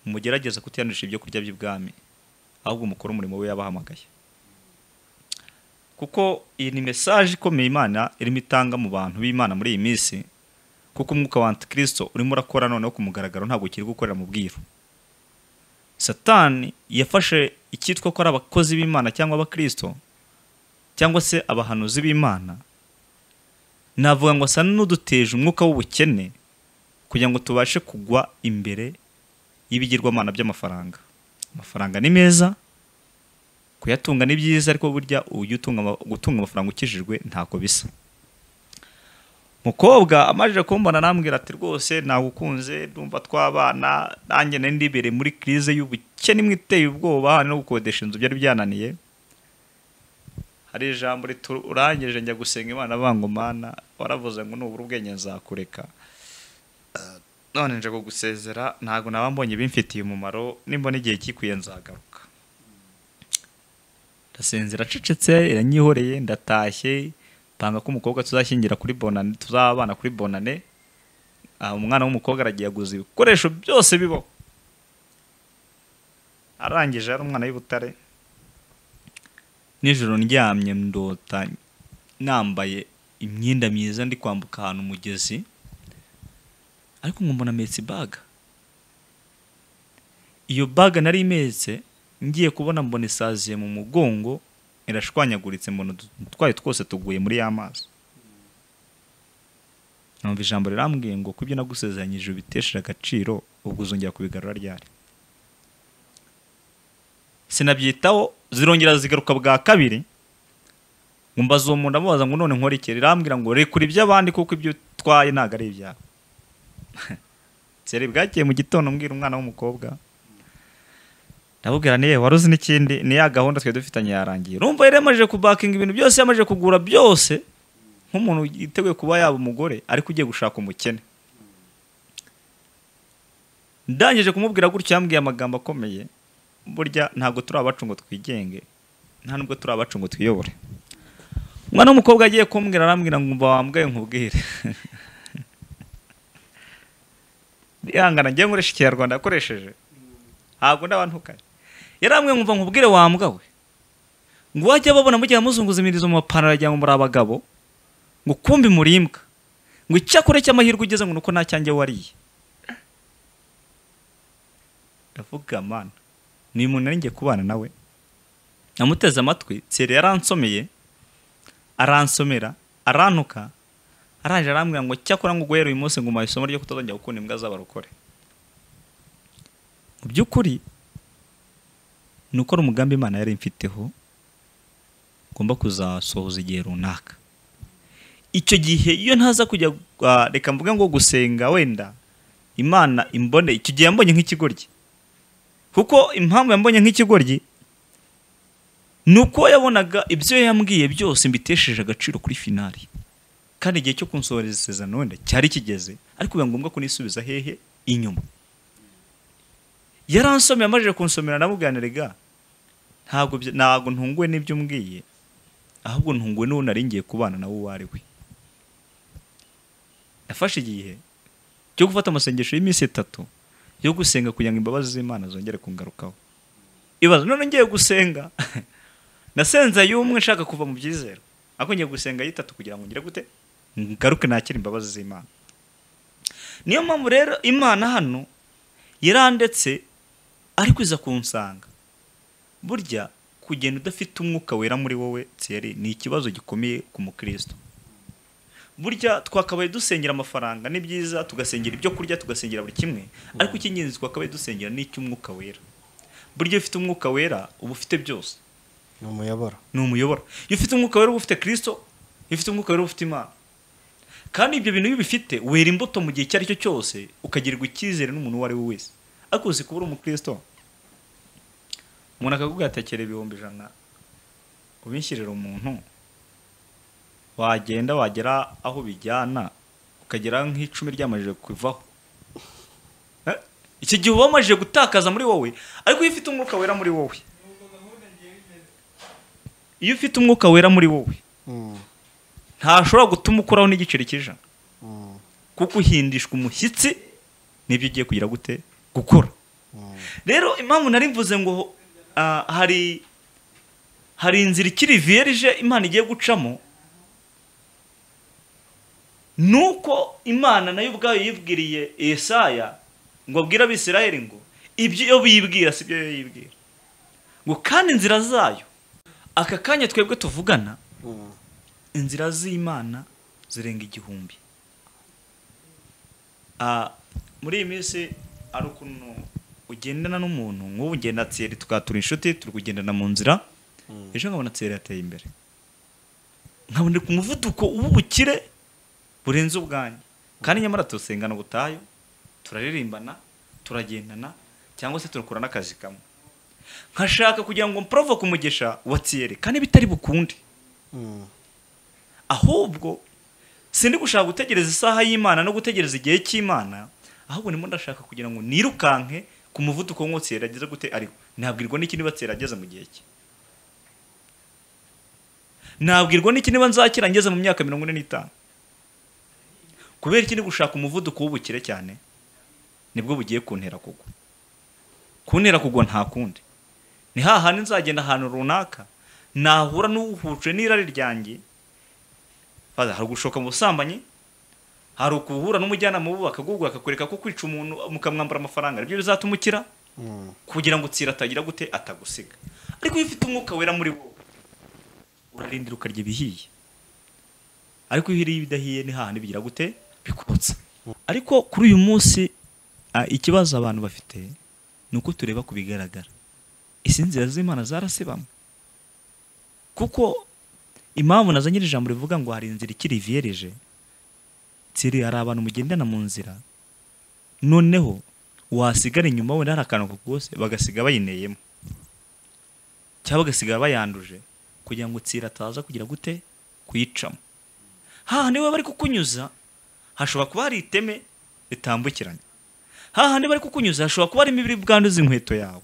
mugerageza kutiyanisha ibyo kurya by'ibwami ahubwo umukuru umurimo we yabahamagaye kuko iyi ni mesaje ikomeye imana irimo itanga mu bantu b'imana muri iyi minsi kuko umwuka wa antikirisito urimo urakora noneho ku mugaragaro ntabwo ukiri gukorera mu bwiru satani yafashe icyitwa ko ari abakozi b'imana cyangwa abakirisito cyangwa se abahanuzi b'imana navuga ngo asa n'uduteje umwuka w'ubukene kugira ngo tubashe kugwa imbere y'ibigirwamana by'amafaranga amafaranga ni meza kuyatunga ni byiza ariko burya ujya gutunga amafaranga ukijijwe ntako bisa mukobwa amajije kumbona nambwira ati rwose nagukunze ndumva twabana nanjye nari ndibereye muri kirize y'ubukene imwe iteye ubwoba no gukodesha inzu byari byananiye hari ijambo riturangije njya gusenga imana mana waravuze ngo nubura ubwenge nzakureka none nje kugusezera ntabwo naba mbonye bimfitiye umumaro nimba n'igihe kikwiye nzagaruka ndasenzera acecetse iranyihoreye ndatashye panga ko umukobwa tuzashyingira kuri bonane tuzabana kuri bonane umwana w'umukobwa aragiye aguza ibikoresho byose bibaho arangije ari umwana w'ibutare nijoro ndyamye ndota nambaye imyenda myiza ndi kwambuka ahantu umugezi ariko nk'umuntu ametse baga iyo baga nari imetse ngiye kubona mbona isaziye mu mugongo irashwanyaguritse mbona utwaye twose tuguye muri ya mazi numva ijambo rirambwiye ngo kubyo nagusezeranyije ubitesheje agaciro ubwo uzongera kubigarura ryari sinabyitaho zirongera zigaruka bwa kabiri ngo mbaze uwo muntu amubaza ngo none nkore iki rirambwira ngo rekure iby'abandi kuko ibyo utwaye ntabwo ari ibyawe nsere bwagiye mu gitondo mbwira umwana w'umukobwa ndabubwira niye wari uzi n'ikindi ni ya gahunda twari dufitanye yarangiye urumva yari yamaze kubakinga ibintu byose yamaze kugura byose nk'umuntu yiteguye kuba yaba umugore ariko ugiye gushaka umukene ndangije kumubwira gutyo yambwiye amagambo akomeye burya ntabwo turi abacu ngo twigenge nta nubwo turi abacu ngo twiyobore umwana w'umukobwa agiye kumbwira arambwira ngo mba wambwaye nkubwire bihangana ngiye nkoresha ikinyarwanda yakoresheje ntabwo ndabantukaye yaramwe nkumva nkubwire wambwawe ngo wajya babona mugihe amuzunguza imirizo mu mapantaro ajya muri abagabo ngo kumbi murimbwa ngo icyakure cy'amahirwe ugeze ngo nuko ntacyanjye wariye ndavuga mana ni umuntu nari ngiye kubana nawe namuteze amatwi tsere yaransomeye aransomera arantuka araje arambwira ngo cyakora ngo uguhere uyu munsi ngo umaye isomo ryo kutazongera gukunda imbwa z'abarokore mu by'ukuri ni ukora umugambi imana yari imfiteho ngomba kuzasohoza igihe runaka icyo gihe iyo ntaza kujya reka mvuge ngo gusenga wenda imana imbone icyo gihe yambonye nk'ikigoryi kuko impamvu yambonye nk'ikigoryi ni uko yabonaga ibyo yambwiye byose mbitesheje agaciro kuri finari kandi igihe cyo kunsohoreza isezerano wenda cyari kigeze ariko biba ngombwa kunisubiza hehe inyuma yaransomye amajije kunsomera namuganiraga ntabwo ntabwo ntunguwe n'ibyo umbwiye ahubwo ntunguwe n'uwo nari ngiye kubana nawe uwo ari we yafashe igihe cyo gufata amasengesho y'iminsi itatu yo gusenga kugira ngo imbabazi z'imana zongere kungarukaho ibaza none ngiye gusenga nasenze y'umwe nshaka kuva mu byizero ariko ngiye gusenga y'itatu kugira ngo ngire gute ngaruke nakire imbabazi z'imana niyo mpamvu rero imana hano yarandetse ariko iza kunsanga burya kugenda udafite umwuka wera muri wowe tseri ni ikibazo gikomeye ku mukristo burya twakabaye dusengera amafaranga ni byiza tugasengera ibyo kurya tugasengera buri kimwe ariko icy'ingenzi twakabaye dusengera ni icy'umwuka wera burya iyo ufite umwuka wera uba ufite byose ni umuyoboro ni umuyoboro iyo ufite umwuka wera uba ufite kirisito iyo ufite umwuka wera uba ufite imana kandi ibyo bintu iyo ubifite wera imbuto mu gihe icyo ari cyo cyose ukagirirwa icyizere n'umuntu uwo ari we wese ariko uzi kuba uri umukristo umuntu akakubwira ati tekera ibihumbi ijana ubinshyirira umuntu wagenda wagera aho bijyana ukagera nk'icumi ryamajije kuvaho Eh? iki gihe uba wamajije gutakaza muri wowe ariko iyo ufite umwuka wera muri wowe iyo ufite umwuka wera muri wowe ntashobora gutuma ukoraho n'igiceri cy'ijana kuko uhindishwa umushyitsi n'ibyo ugiye kugira gute gukora rero impamvu nari mvuze ngo ah, hari hari inzira ikiri vierge imana igiye gucamo nuko imana nayo ubwayo yibwiriye Yesaya ngo abwire abisirayeli ngo ibyo iyo biyibwira si byo yo yibwira ngo kandi inzira zayo aka kanya twebwe tuvugana inzira z'imana zirenga igihumbi Ah, muri iyi minsi ari ukuntu ugendana n'umuntu nk'ubu ugenda tseri tukatura inshuti turi kugendana mu nzira ejo nkabona tseri yateye imbere nkabona ku muvuduko w'ubukire burenze ubwanjye kandi nyamara turasengana ubutayu turaririmbana turagendana cyangwa se turakora n'akazi kamwe nkashaka kugira ngo mprove ku mugesha wa tseri kandi bitari bukunde ahubwo sindi gushaka gutegereza isaha y'imana no gutegereza igihe cy'imana ahubwo ndimo ndashaka kugira ngo nirukanke ku muvuduko w'umwotsi yarageze gute ariho nabwirwa n'iki niba ageze mu gihe cye nabwirwa n'iki niba nzakira ngeze mu myaka mirongo ine n'itanu kubera iki ndi gushaka umuvuduko w'ubukire cyane nibwo bugiye kuntera kugwa kuntera kugwa nta kundi ni hahandi nzagenda ahantu runaka nahura n'uhuhujwe n'irari ryanjye Father, hari ugushoka mu busambanyi hari ukuhura n'umujyanama w'ubu akagugura akakwereka ko kwica umuntu mukamwambura amafaranga nibyo bizatuma ukira kugira ngo utsira atagira gute atagusiga ariko iyo ufite umwuka wera muri wowe urarindira ukarya ibihiye ariko iyo uriye ibidahiye ni hahandi bigira gute bikotsa ariko kuri uyu munsi ah, ikibazo abantu bafite ni uko tureba ku bigaragara izi nzira z'imana zarasibamo kuko impamvu nazanye iri jambo rivuga ngo hari inzira ikiri vierge tsiri hari abantu mugendana mu nzira noneho wasigara inyuma wenda hari akantu kose bagasiga bayineyemo cyangwa bagasiga bayanduje kugira ngo tsiri ataza kugira gute kuyicamo hahandi baba bari kukunyuza hashobora kuba hari iteme ritambukiranye hahandi bari kukunyuza hashobora kuba harimo ibiri bwanduza inkweto yawe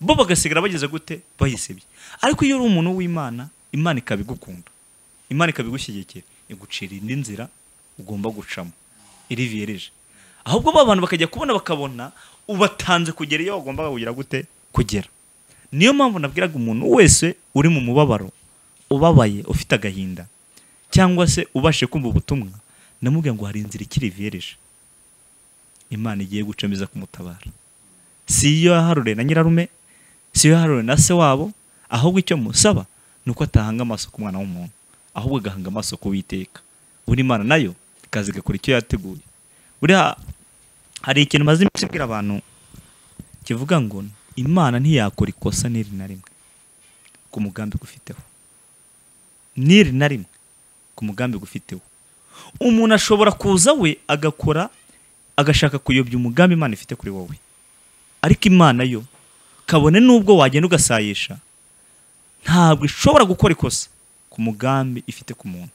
bo bagasigara bageze gute bayisebye ariko iyo uri umuntu w'imana imana ikaba igukunda imana ikaba igushyigikira igucira indi nzira ugomba gucamo iriviyereje ahubwo ba bantu bakajya kubona bakabona ubatanze kugera iyo bagombaga kugira gute kugera niyo mpamvu nabwiraga umuntu wese uri mu mubabaro ubabaye ufite agahinda cyangwa se ubashije kumva ubutumwa ndamubwira ngo hari inzira ikiri viyereje imana igiye gucamo iza kumutabara si iyo yaharuriye na nyirarume si iyo yaharuriye na se wabo ahubwo icyo musaba ni uko atahanga amaso ku mwana w'umuntu ahubwo agahanga amaso ku witeka buri mana nayo ikaza igakora icyo yateguye buriya hari ikintu maze iminsi ibwira abantu kivuga ngo imana ntiyakora ikosa n'iri na rimwe ku mugambi gufiteho n'iri na rimwe ku mugambi gufiteho umuntu ashobora kuza we agakora agashaka kuyobya umugambi imana ifite kuri wowe ariko imana yo kabone n'ubwo wagenda ugasayisha ntabwo ishobora gukora ikosa ku mugambi ifite ku muntu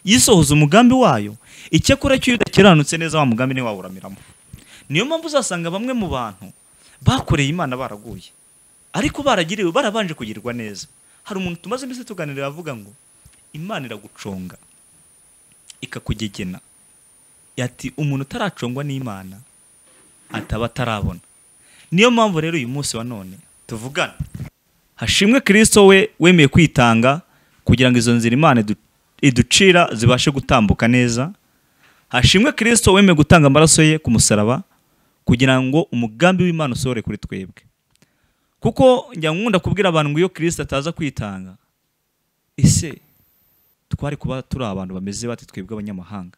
yisohoza umugambi wayo icyakora cyo iyo udakiranutse neza wa mugambi niwe wawuramiramo niyo mpamvu uzasanga bamwe mu bantu bakoreye imana baraguye ariko baragiriwe barabanje kugirirwa neza hari umuntu tumaze iminsi tuganira avuga ngo imana iraguconga ikakugegena yati umuntu utaracongwa n'imana ataba atarabona niyo mpamvu rero uyu munsi wa none tuvugana hashimwe kirisito we wemeye kwitanga kugira ngo izo nzira imana idu- iducira zibashe gutambuka neza hashimwe kirisito wemeye gutanga amaraso ye ku musaraba kugira ngo umugambi w'imana usohore kuri twebwe kuko njya nkunda kubwira abantu ngo iyo kirisito ataza kwitanga ese twari kuba turi abantu bameze bate twebwe abanyamahanga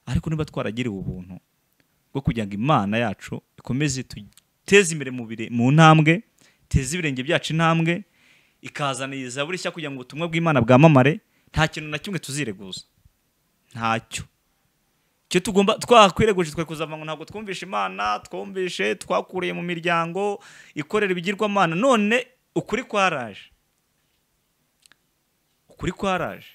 ariko niba twaragiriwe ubuntu bwo kugira ngo imana yacu ikomeze iteze imbere mu bire- mu ntambwe iteze ibirenge byacu intambwe ikazaniriza buri shya kugira ngo ubutumwa bw'imana bwamamare nta kintu na kimwe tuzireguza ntacyo icyo twe tugomba twakwireguje twe kuzamura ntabwo twumvishe imana twumvishe twakuriye mu miryango ikorera ibigirwamana none ukuri kwaraje ukuri kwaraje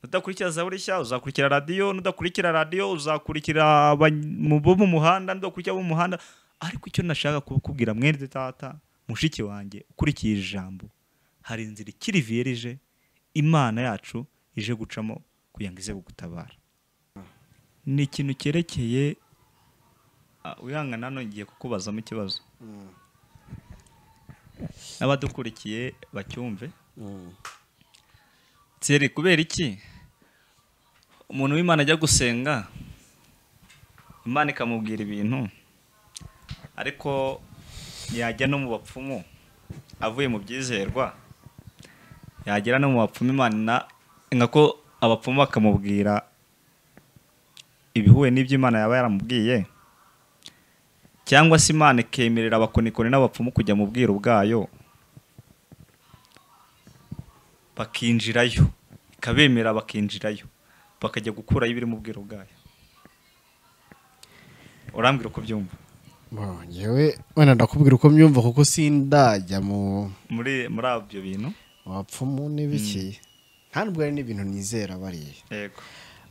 nudakurikira za buri nshya uzakurikira radiyo nudakurikira radiyo uzakurikira bo mu muhanda nudakurikira bo mu muhanda ariko icyo nashaka kukubwira mwene tata mushiki wanjye ukurikiye iri jambo hari inzira ikiri virije imana yacu ije gucamo kugira ngo ize kugutabara ni ikintu cyerekeye wihangana ngiye kukubazamo ikibazo n'abadukurikiye bacyumve nseri kubera iki umuntu w'imana ajya gusenga imana ikamubwira ibintu ariko yajya no mu bapfumu avuye mu byizerwa yagera no mu bapfumu imana nkako abapfumu bakamubwira ibihuye n'ibyo imana yaba yaramubwiye cyangwa se imana ikemerera abakonikoni n'abapfumu kujya mu bwiru bwayo bakinjirayo ikabemera bakinjirayo bakajya gukurayo ibiri mu bwiru bwayo urambwira uko byumva ngewe wenda ndakubwira uko myumva kuko sindajya mu muri muri ibyo bintu bapfumu n'ibiki nta nubwo hari n'ibintu nizera bariya yego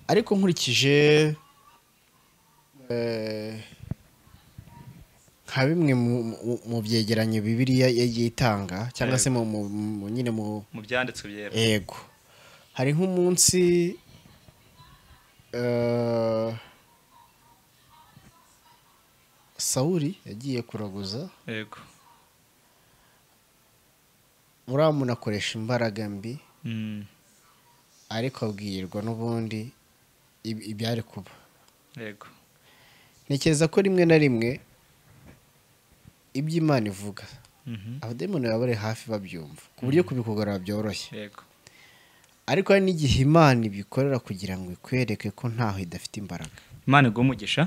ariko nkurikije eh, nka bimwe mu- mu- mu byegeranyo bibiriya yagiye itanga cyangwa se mu- mu- mu- nyine mu mu byanditswe byera ego hari nk'umunsi eh, sawuri yagiye kuraguza yego muramu akoresha imbaraga mbi Mm, ariko abwirwa n'ubundi ib- ibyari kuba yego ntekereza ko rimwe na rimwe ibyo imana ivuga Mhm, abadayimoni baba bari hafi babyumva ku buryo kubikugarura byoroshye yego ariko hari n'igihe imana ibikorera kugira ngo ikwereke ko ntaho idafite imbaraga imana iguha umugisha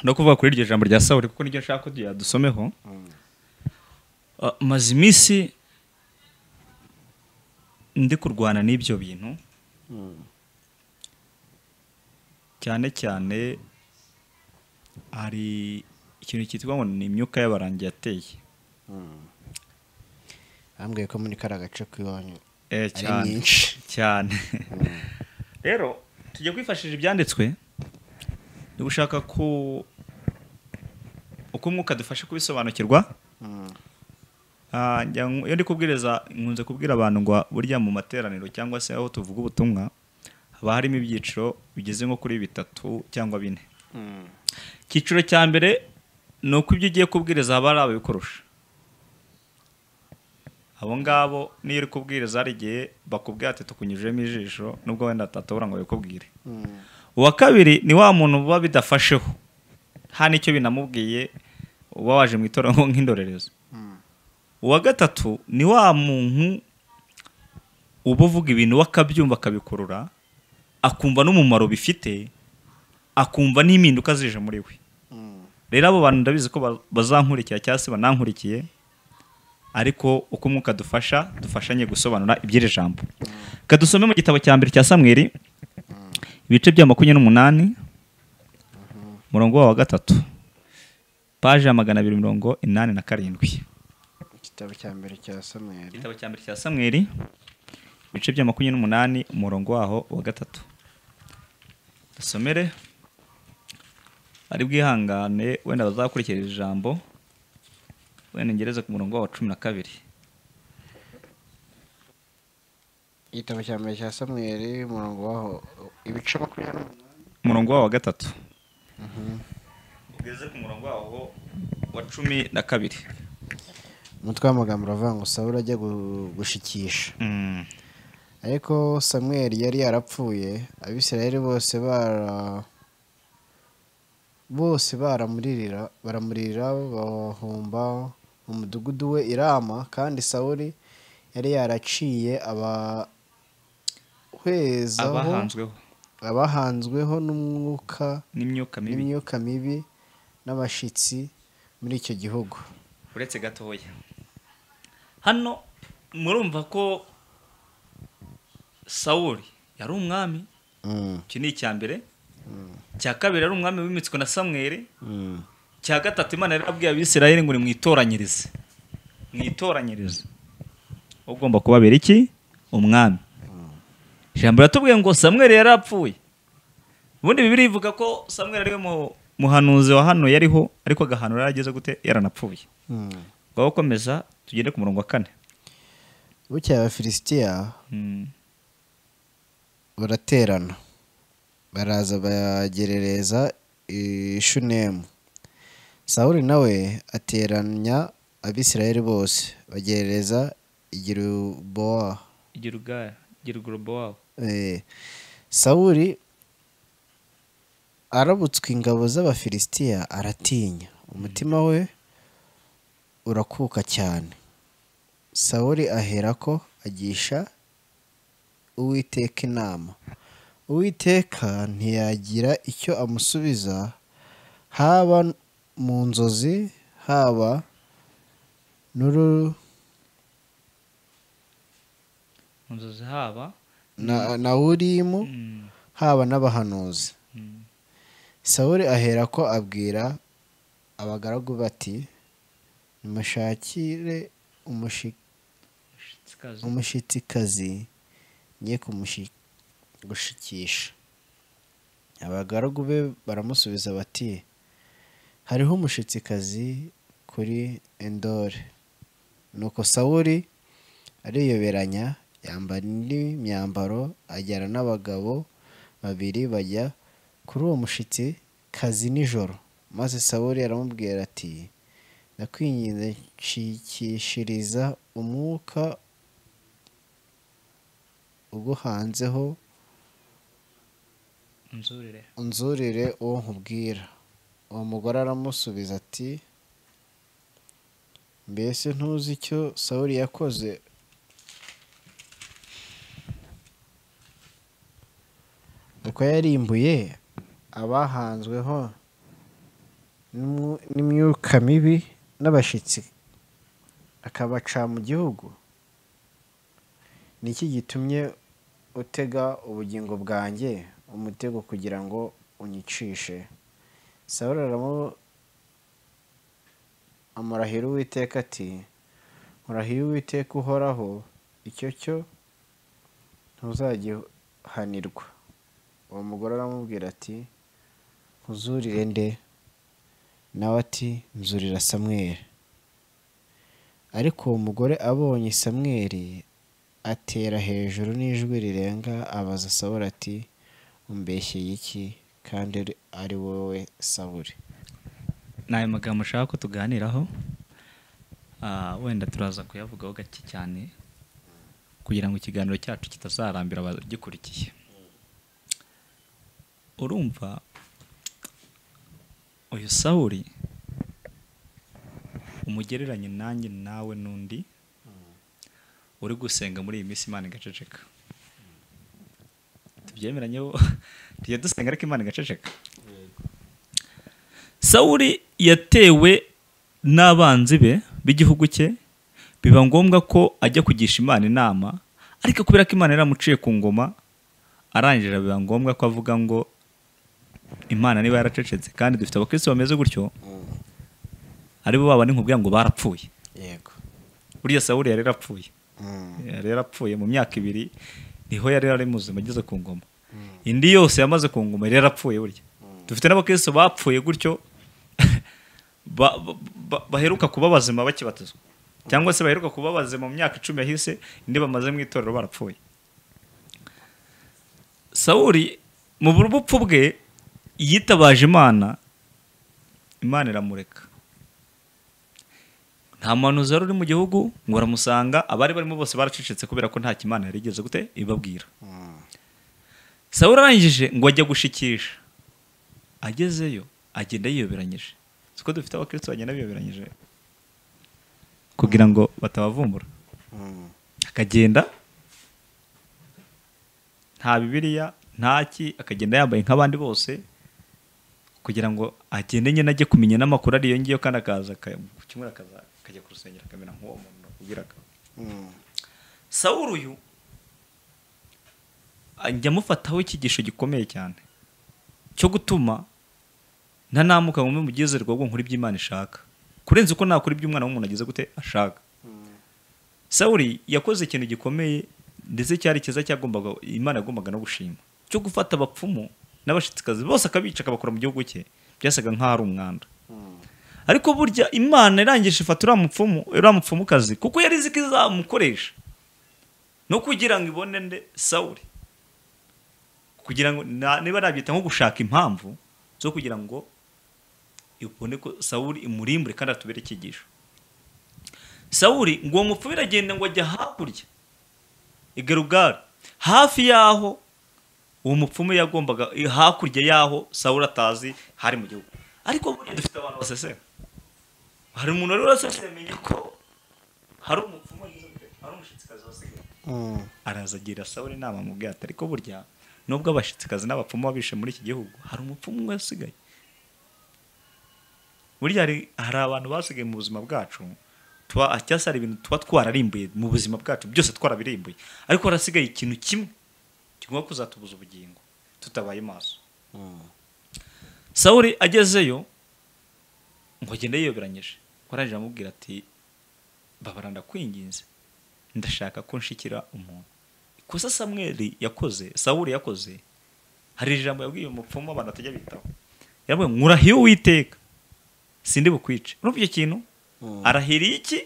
no kuvuga kuri iryo jambo rya sawuri kuko niryo nshaka ko dusomeho Ah, maze iminsi ndi kurwana n'ibyo bintu cyane cyane hari ikintu cyitwa ngo ni imyuka y'abarangi yateye bambwiye ko muri kariya gace k'iwanyu Eh, ari cyane. nyinshi cyane rero tujya kwifashisha ibyanditswe ni gushaka ku uko umwuka dufashe kubisobanukirwa Ah, njya nku- iyo ndi kubwiriza nkunze kubwira abantu ngo burya mu materaniro cyangwa se aho tuvuga ubutumwa haba harimo ibyiciro bigeze nko kuri bitatu cyangwa bine icyiciro cya mbere ni uko ibyo ugiye kubwiriza haba hari ababikurusha abo ngabo niyo uri kubwiriza hari igihe bakubwira ati tukunyujijemo ijisho nubwo wenda atatobora ngo babikubwire uwa kabiri ni wa muntu buba bidafasheho nta n'icyo binamubwiye uba waje mu itorero nko nk'indorerezi uwa gatatu ni wa muntu uba uvuga ibintu we akabyumva akabikurura akumva n'umumaro bifite akumva n'impinduka zije muri we rero abo bantu ndabizi ko ba- bazankurikira cyangwa se banankurikiye ariko uko umwuka dufasha dufashanye gusobanura iby'iri jambo reka dusome mu gitabo cya mbere cya samweri ibice bya makumyabiri n'umunani umurongo wawo wa gatatu paje ya magana abiri mirongo inani na karindwi igitabo cya mbere cya samweri igitabo cya mbere cya samweri ibice bya makumyabiri n'umunani umurongo waho wa gatatu dusomere ari bwihangane wenda bazakurikira iri jambo wenda ngereze ku murongo waho wa cumi na kabiri igitabo cya mbere cya samweri umurongo waho ibice makumyabiri n'umunani umurongo wawo wa gatatu ugeze ku murongo wawo wa cumi na kabiri umutwe w'amagambo uravuga ngo sawuri ajya gu- gushikisha Mm. ariko samweri yari yarapfuye abisirayeli bose bara bose baramuririra baramuririra bahumba mu mudugudu we irama kandi sawuri yari yaraciye abahwezaho abahanzweho abahanzweho n'umwuka n'imyuka mibi n'imyuka mibi n'abashyitsi muri icyo gihugu uretse gatoya hano murumva ko sawuli yari umwami Mm, iki ni icya mbere icya kabiri ari umwami w'imitsiko na samweri icya gatatu imana yari abwiye abisirayeli ngo nimwitoranyirize mwitoranyirize ugomba kubabera iki umwami ijambo riratubwiye ngo samweri yari apfuye ubundi bibiri ivuga ko samweri ariwe muhanuzi wa hano yariho ariko agahanura yarageze gute yaranapfuye ubwo gukomeza tugende ku murongo wa kane bukeye abafilisitiya baraterana baraza bagerereza i shunemu sawuri nawe ateranya abisirayeli bose bagerereza igirubowa igira ubwaya igira ugurubo wawe Eh, sawuri arabutswe ingabo z'abafilisitiya aratinya umutima we urakuka cyane sawuri aherako agisha uwiteka inama uwiteka ntiyagira icyo amusubiza haba mu nzozi haba n'uru mu nzozi haba na, na urimu haba n'abahanuzi sawuri ahera ko abwira abagaragu bati nimushakire umushi- umushitsikazi umushitsikazi ngiye kumushi- gushikisha abagaragu be baramusubiza bati hariho umushitsikazi kuri endore nuko sawuri ariyoberanya yambara indi myambaro ajyana n'abagabo babiri bajya kuri uwo mushitsikazi nijoro maze sawuri aramubwira ati ndakwinginze nshikishiriza umwuka uguhanzeho inzurire unzurire uwo nkubwira uwo mugore aramusubiza ati mbese ntuzi icyo sawuri yakoze uko yarimbuye abahanzweho n'imyu- n'imyuka mibi n'abashyitsi akabaca mu gihugu ni iki gitumye utega ubugingo bwanjye umutego kugira ngo unyicishe sawuri aramu- amurahira uwiteka ati murahira uwiteka uhoraho icyo cyo ntuzagihanirwa uwo mugore aramubwira ati nkuzurire nde nawe ati nzurira samweri ariko uwo mugore abonye samweri atera hejuru n'ijwi rirenga abaza sawuri ati umbeshyeye iki kandi ari- ari wowe sawuri ni ayo magambo ushaka ko tuganiraho Ah, wenda turaza kuyavugaho gake cyane kugira ngo ikiganiro cyacu kitazarambira abagikurikiye urumva uyu sawuri umugereranye nanjye nawe n'undi uri gusenga muri iyi minsi imana igaceceka tubyemeranyeho tujya dusenga ariko imana igaceceka sawuli yatewe n'abanzi be b'igihugu cye biba ngombwa ko ajya kugisha imana inama ariko kubera ko imana yaramuciye ku ngoma arangira biba ngombwa ko avuga ngo imana niba yaracecetse kandi dufite abakristo bameze gutyo aribo baba n'inkubwira ngo barapfuye yego buriya sawuli yari yarapfuye yari yarapfuye mu myaka ibiri niho yari yari muzima ageze ku ngoma indi yose yamaze ku ngoma yari yarapfuye burya dufite n'abakristo bapfuye gutyo ba- ba- ba- baheruka kuba bazima bakibatizwa cyangwa se baheruka kuba bazima mu myaka icumi yahise indi bamaze mu itorero barapfuye sawuli mu bupfu bwe yitabaje imana imana iramureka nta muhanuzi wari uri mu gihugu ngo baramusanga abari barimo bose baracecetse kubera ko nta kimana yari igeze gute ibabwira sawuri arangije ngo ajya gushikisha agezeyo agenda yiyoberanyije siko dufite abakristo bagenda biyoberanyije kugira ngo batabavumbura akagenda nta bibiliya ntaki akagenda yambaye nk'abandi bose kugira ngo agende nyine ajye kumenya n'amakuru ariyo ngiyo kandi akaza aka- ku cyumweru akaza akajya ku rusengero akamera nk'uwo muntu nakubwiraga sawuru uyu ajya amufataho icyigisho gikomeye cyane cyo gutuma ntanamuka ngo mbe mugezerwa ngo nkore ibyo Imana ishaka kurenza uko nakora ibyo umwana w'umuntu ageze gute ashaka sawuri yakoze ikintu gikomeye ndetse cyari cyiza cyagombaga imana yagombaga no gushima cyo gufata abapfumu n'abashitsikazi bose akabica akabakora mu gihugu cye byasaga nk'aho ari umwanda ariko burya imana irangije ifata uriya mupfumu uriya mupfumukazi kuko yari izi ko izamukoresha no kugira ngo ibone nde sawuri kugira ngo na- niba nabyita nko gushaka impamvu zo kugira ngo ibone ko sawuri imurimbure kandi atubere icyigisho sawuri ngo uwo mupfu biragenda ngo ajya hakurya i Gerugari hafi y'aho uwo mupfumu yagombaga hakurya y'aho sawuri atazi hari mu gihugu ariko burya dufite abantu basesera hari umuntu wari warasesemenya ko hari umupfumu hari umushitsikazi wasigaye araza agira sawuri inama mu bwato ariko burya nubwo abashitsikazi n'abapfumu baba bishe muri iki gihugu hari umupfumu umwe wasigaye burya hari hari abantu basigaye mu buzima bwacu tuba cyangwa se hari ibintu tuba twararimbuye mu buzima bwacu byose twarabirimbuye ariko harasigaye ikintu kimwe kigomba kuzatubuza ubugingo tutabaye maso sawuri agezeyo ngo agende yiyoberanyije warangije amubwira ati babara ndakwinginze ndashaka ko nshikira umuntu ikosa samweri yakoze sawuri yakoze hari ijambo yabwiye umupfumu abantu batajya bitaho yabwiye nkurahiye uwiteka sindi bukwice urumva icyo kintu arahiriye iki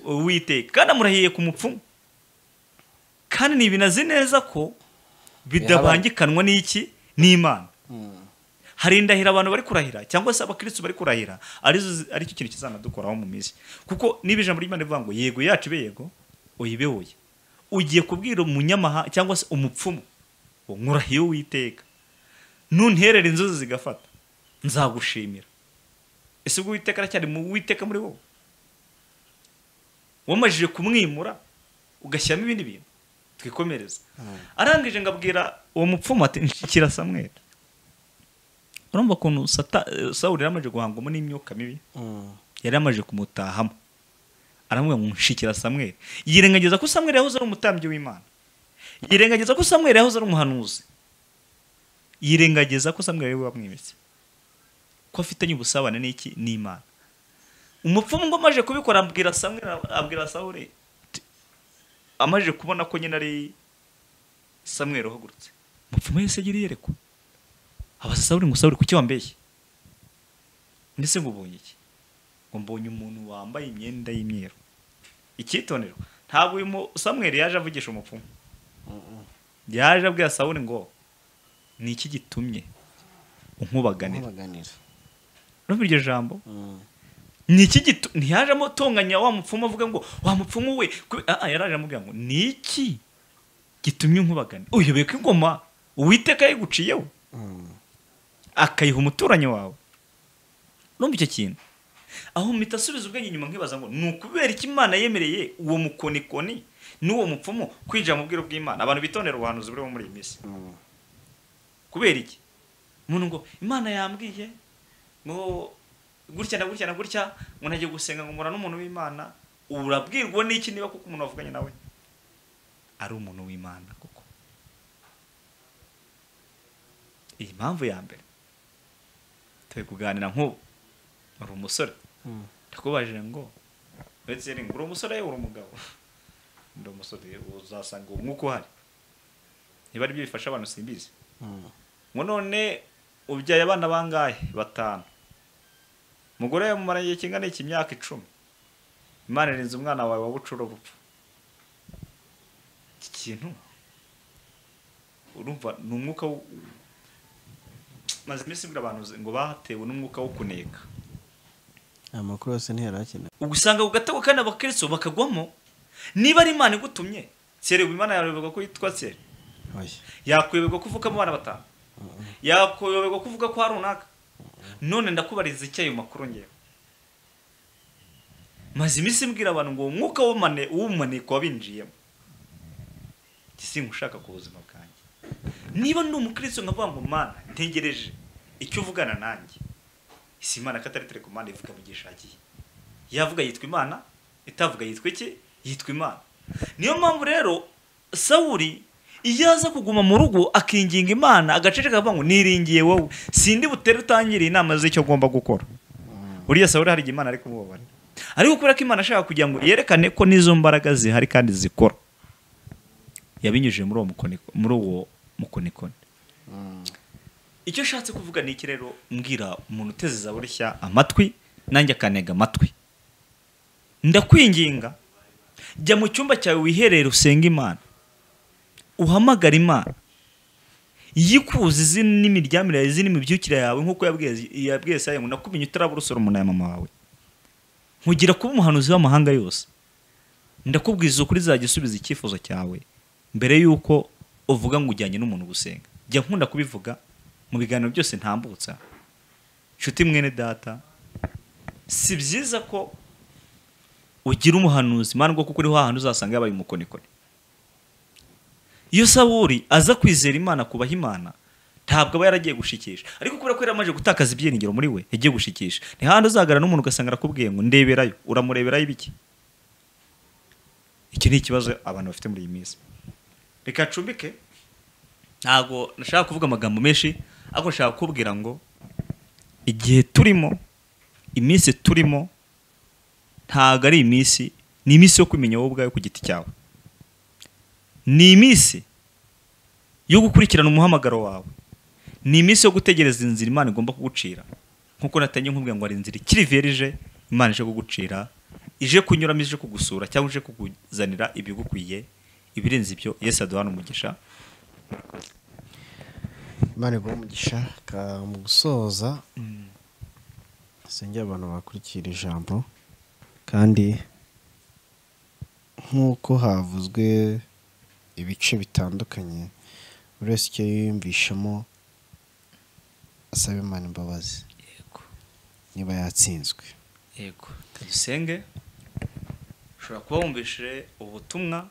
uwiteka kandi amurahiye ku mupfumu kandi ntibinazi neza ko bidabangikanwa n'iki n'imana hari indahiro abantu bari kurahira cyangwa se abakristo bari kurahira arizo zi- aricyo kintu kizanadukoraho mu minsi kuko niba ijambo ry'imana rivuga ngo yego yacu ibe yego oyibe oya ugiye kubwira umunyamaha cyangwa se umupfumu ngo nkurahiye uwiteka nunterera inzozi zigafata nzagushimira ese ubwo uwiteka aracyari mu witeka muri wowe wamajije kumwimura ugashyiramo ibindi bintu twikomereza arangije ngo abwira uwo mupfumu ati nshikira samweri urumva ukuntu sata eh, sawuli yari amaze guhangwamo n'imyuka mibi yari amaze kumutahamo aramubwira ngo nshikira samweri yirengagiza ko samweri yahoze ari umutambyi w'imana yirengagiza ko samweri yahoze ari umuhanuzi yirengagiza ko samweri yari wamwimitse ko afitanye ubusabane n'iki n'imana umupfumu ngo amaje kubikora abwira samweri abwira sawuli ati, amaze kubona ko nyine ari samweri uhagurutse umupfumu yahise agira iyerekwa abaza sawuli ngo sawuli kuki wambeshye ndetse ngo ubonye iki ngo mbonye umuntu wambaye imyenda y'imyeru ikitonero ntabwo uyu mu- samweri yaje avugisha umupfumu yaje abwira sawuli ngo ni iki gitumye unkubaganira baganira urumva iryo jambo ni iki gitu ntiyaje amutunganya wa mupfumu avuga ngo wa mupfumu we kube- ah, ah, yaraje amubwira ngo ni iki gitumye nkubagana uyobeye ko ingoma uwiteka yayiguciyeho akayiha umuturanyi wawe numva icyo kintu aho mpita asubiza ubwenge inyuma nkibaza ngo ni ukubera iki imana yemereye uwo mukonikoni n'uwo mupfumu kwinjira mu bwiru bw'imana abantu bitondera ubuhanuzi buriho muri iyi minsi kubera iki umuntu ngo imana yambwiye ngo gutya na gutya na gutya ngo ntagiye gusenga ngo mpura n'umuntu w'imana urabwirwa n'iki niba kuko umuntu wavuganye nawe ari umuntu w'imana koko iyi mpamvu ya mbere turi kuganira nk'ubu uri umusore ndakubajije ngo uretse ngo uri umusore uri umugabo ndi umusore uzasanga uwo mwuka uhari niba ari byo bifasha abantu simbizi ngo none ubyaye abana bangahe batanu umugore yamumaranye igihe kingana iki imyaka icumi imana irinze umwana wawe wabucura urupfu iki kintu urumva ni umwuka wo- maze iminsi mbwira abantu ngo batewe n'umwuka wo kuneka amakuru yose ntiyarakenewe ugusanga ku gatego kandi abakristo bakagwamo niba ari imana igutumye serebu imana yarebaga ko yitwa sere oya yakwiyoberwa ko uvukamo abana batanu yakwiyoberwa ko uvuga ko hari runaka none ndakubariza iki ayo makuru ngewe maze iminsi mbwira abantu ngo uwo mwuka w'umane w'umaneko wabinjiyemo gisinga ushaka ku buzima bwanjye niba ndi umukristo nkavuga ngo mana ntegereje icyo uvugana nanjye isi imana katari tere ku mana ivuga mu gihe ishakiye yavuga yitwa imana itavuga yitwa iki yitwa imana niyo mpamvu rero sawuri iyo aza kuguma mu rugo akinginga imana agaceceka akavuga ngo niringiye wowe sindi butere utangiriye inama z'icyo agomba gukora buriya sawuli hari igihe imana ari kumubabarira ariko kubera ko imana ashaka kugira ngo yerekane ko n'izo mbaraga zihari kandi zikora yabinyujije muri uwo mukoniko- muri uwo mukonikoni icyo ashatse kuvuga ni iki rero mbwira umuntu uteze za burishya amatwi nanjye akanega amatwi ndakwinginga jya mu cyumba cyawe wiherere usenge imana uhamagara imana yikuze izina n'imiryamire yawe izina n'imibyukire yawe nk'uko yabwiye yabwiye sayo ngo nakumenye utarabura usora umuntu ya mama wawe nkugira kuba umuhanuzi w'amahanga yose ndakubwiza ukuri izajya isubiza icyifuzo cyawe mbere y'uko uvuga ngo ujyanye n'umuntu gusenga jya nkunda kubivuga mu biganiro byose ntambutsa nshuti mwene data si byiza ko ugira umuhanuzi mpamvu kuko uri hantu uzasanga yabaye umukonikoni iyo saburi aza kwizera imana kubaha imana ntabwo aba yaragiye gushikisha ariko kubera ko yari amaze gutakaza ibyiringiro muri we yagiye gushikisha ni handi uzagara n'umuntu ugasanga arakubwiye ngo ndeberayo uramureberayo ibiki iki ni ikibazo abantu bafite muri iyi minsi reka acumbike ntabwo nashaka kuvuga amagambo menshi ariko nshaka kukubwira ngo igihe turimo iminsi turimo ntabwo ari iminsi ni iminsi yo kumenya wowe ubwawe ku giti cyawe ni iminsi yo gukurikirana umuhamagaro wawe ni iminsi yo gutegereza inzira imana igomba kugucira nk'uko natangiye nkubwira ngo hari inzira ikiri verije imana ije kugucira ije kunyuramo ije kugusura cyangwa ije kukuzanira ibigukwiye ibirenze ibyo yesi aduhana umugisha imana iguha umugisha ka- mu gusoza sengera abantu bakurikira ijambo kandi nk'uko havuzwe ibice bitandukanye buri wese icyo yiyumvishamo asaba imana imbabazi yego niba yatsinzwe yego dusenge ushobora kuba wumvishije ubutumwa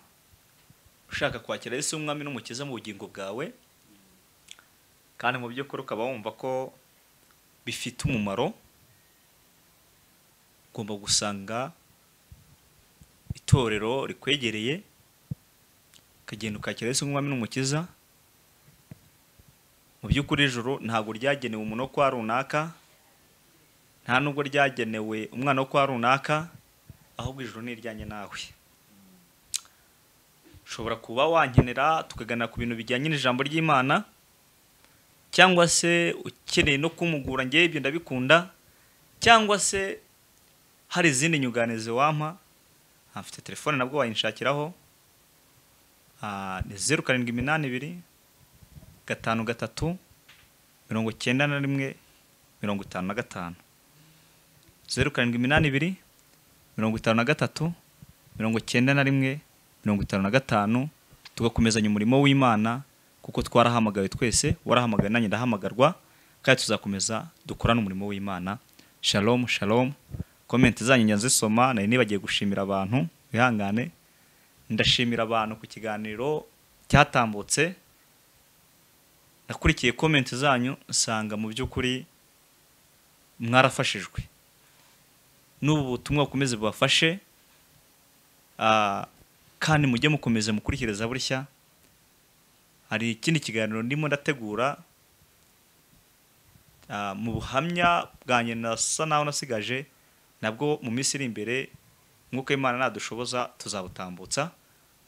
ushaka kwakira Yesu umwami n'umukiza mu bugingo bwawe kandi mu by'ukuri ukaba wumva ko bifite umumaro ugomba gusanga itorero rikwegereye ukagenda ukakira Yesu umwami n'umukiza mu by'ukuri ijoro ntabwo ryagenewe umuntu wo kwa runaka nta nubwo ryagenewe umwana wo kwa runaka ahubwo ijuru ni iryanye nawe ushobora kuba wankenera tukaganira ku bintu bijyanye n'ijambo ry'imana cyangwa se ukeneye no kumugura ngewe ibyo ndabikunda cyangwa se hari izindi nyunganizi wampa ah, mfite telefone nabwo wayinshakiraho ah, ni zeru karindwi iminani ibiri gatanu gatatu mirongo icyenda na rimwe mirongo itanu na gatanu zeru karindwi iminani ibiri mirongo itanu na gatatu mirongo icyenda na rimwe mirongo itanu na gatanu tugakomezanya umurimo w'imana kuko twarahamagawe twese warahamagawe nanjye ndahamagarwa kandi tuzakomeza dukorane umurimo w'imana shalom shalom komenti zanyu njya nzisoma nari nibagiye gushimira abantu wihangane ndashimira abantu ku kiganiro cyatambutse nakurikiye komenti zanyu nsanga mu by'ukuri mwarafashijwe n'ubu butumwa bukomeze bubafashe ah, kandi mujye mukomeza mukurikiriza burya hari ikindi kiganiro ndimo ndategura ah, mu buhamya bwanjye nasa naho nasigaje nabwo mu minsi iri imbere nk'uko imana nadushoboza tuzabutambutsa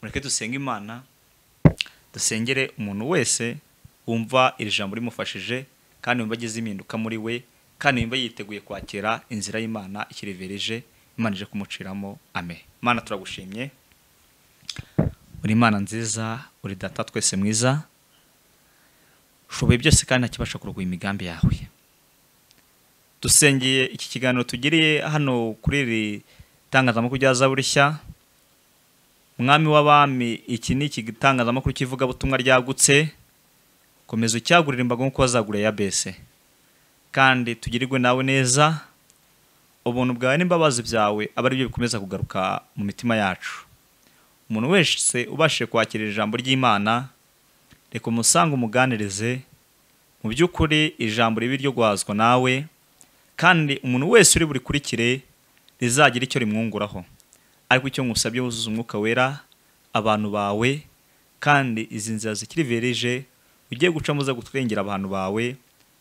mureke dusenge imana dusengere umuntu wese wumva iri jambo rimufashije kandi wumva agize impinduka muri we kandi wumva yiteguye kwakira inzira y'imana ikirevereje imana ije kumuciramo ame imana turagushimye uri imana nziza uri data twese mwiza ushoboye byose kandi ntakibasha kurogoya imigambi yawe dusengeye iki kiganiro tugiriye hano kuri iri tangazamakuru rya zaburishya mwami w'abami iki ni igitangazamakuru cy'ivugabutumwa ryagutse komeza ucyagurire imbaga nk'uko wazaguriye ya bese kandi tugirirwe nawe neza ubuntu bwawe n'imbabazi byawe aba ari byo bikomeza kugaruka mu mitima yacu umuntu wese ubashije kwakira ijambo ry'imana reka umusange umuganirize mu by'ukuri ijambo ribi ryo guhazwa nawe kandi umuntu wese uri burikurikire rizagira icyo rimwunguraho ariko icyo ngusabye wuzuza umwuka wera abantu bawe kandi izi nzira zikiri verije ugiye gucamo uza gutwengera abantu bawe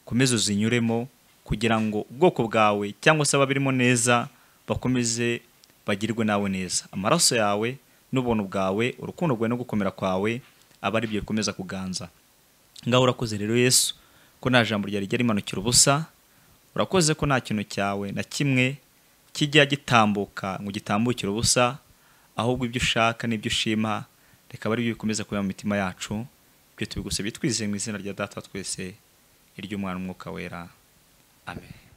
komeza uzinyuremo kugira ngo ubwoko bwawe cyangwa se ababirimo neza bakomeze bagirwe nawe neza amaraso yawe n'ubuntu bwawe urukundo rwawe no gukomera kwawe aba ari byo bikomeza kuganza ngaho urakoze rero yesu ko nta jambo ryawe rijya rimanukira ubusa urakoze ko nta kintu cyawe na kimwe kijya gitambuka ngo gitambukire ubusa ahubwo ibyo ushaka n'ibyo ushima reka ari byo bikomeza kuba mu mitima yacu ibyo tubigusabye twizeye mu izina rya data twese iry'umwana umwuka wera amen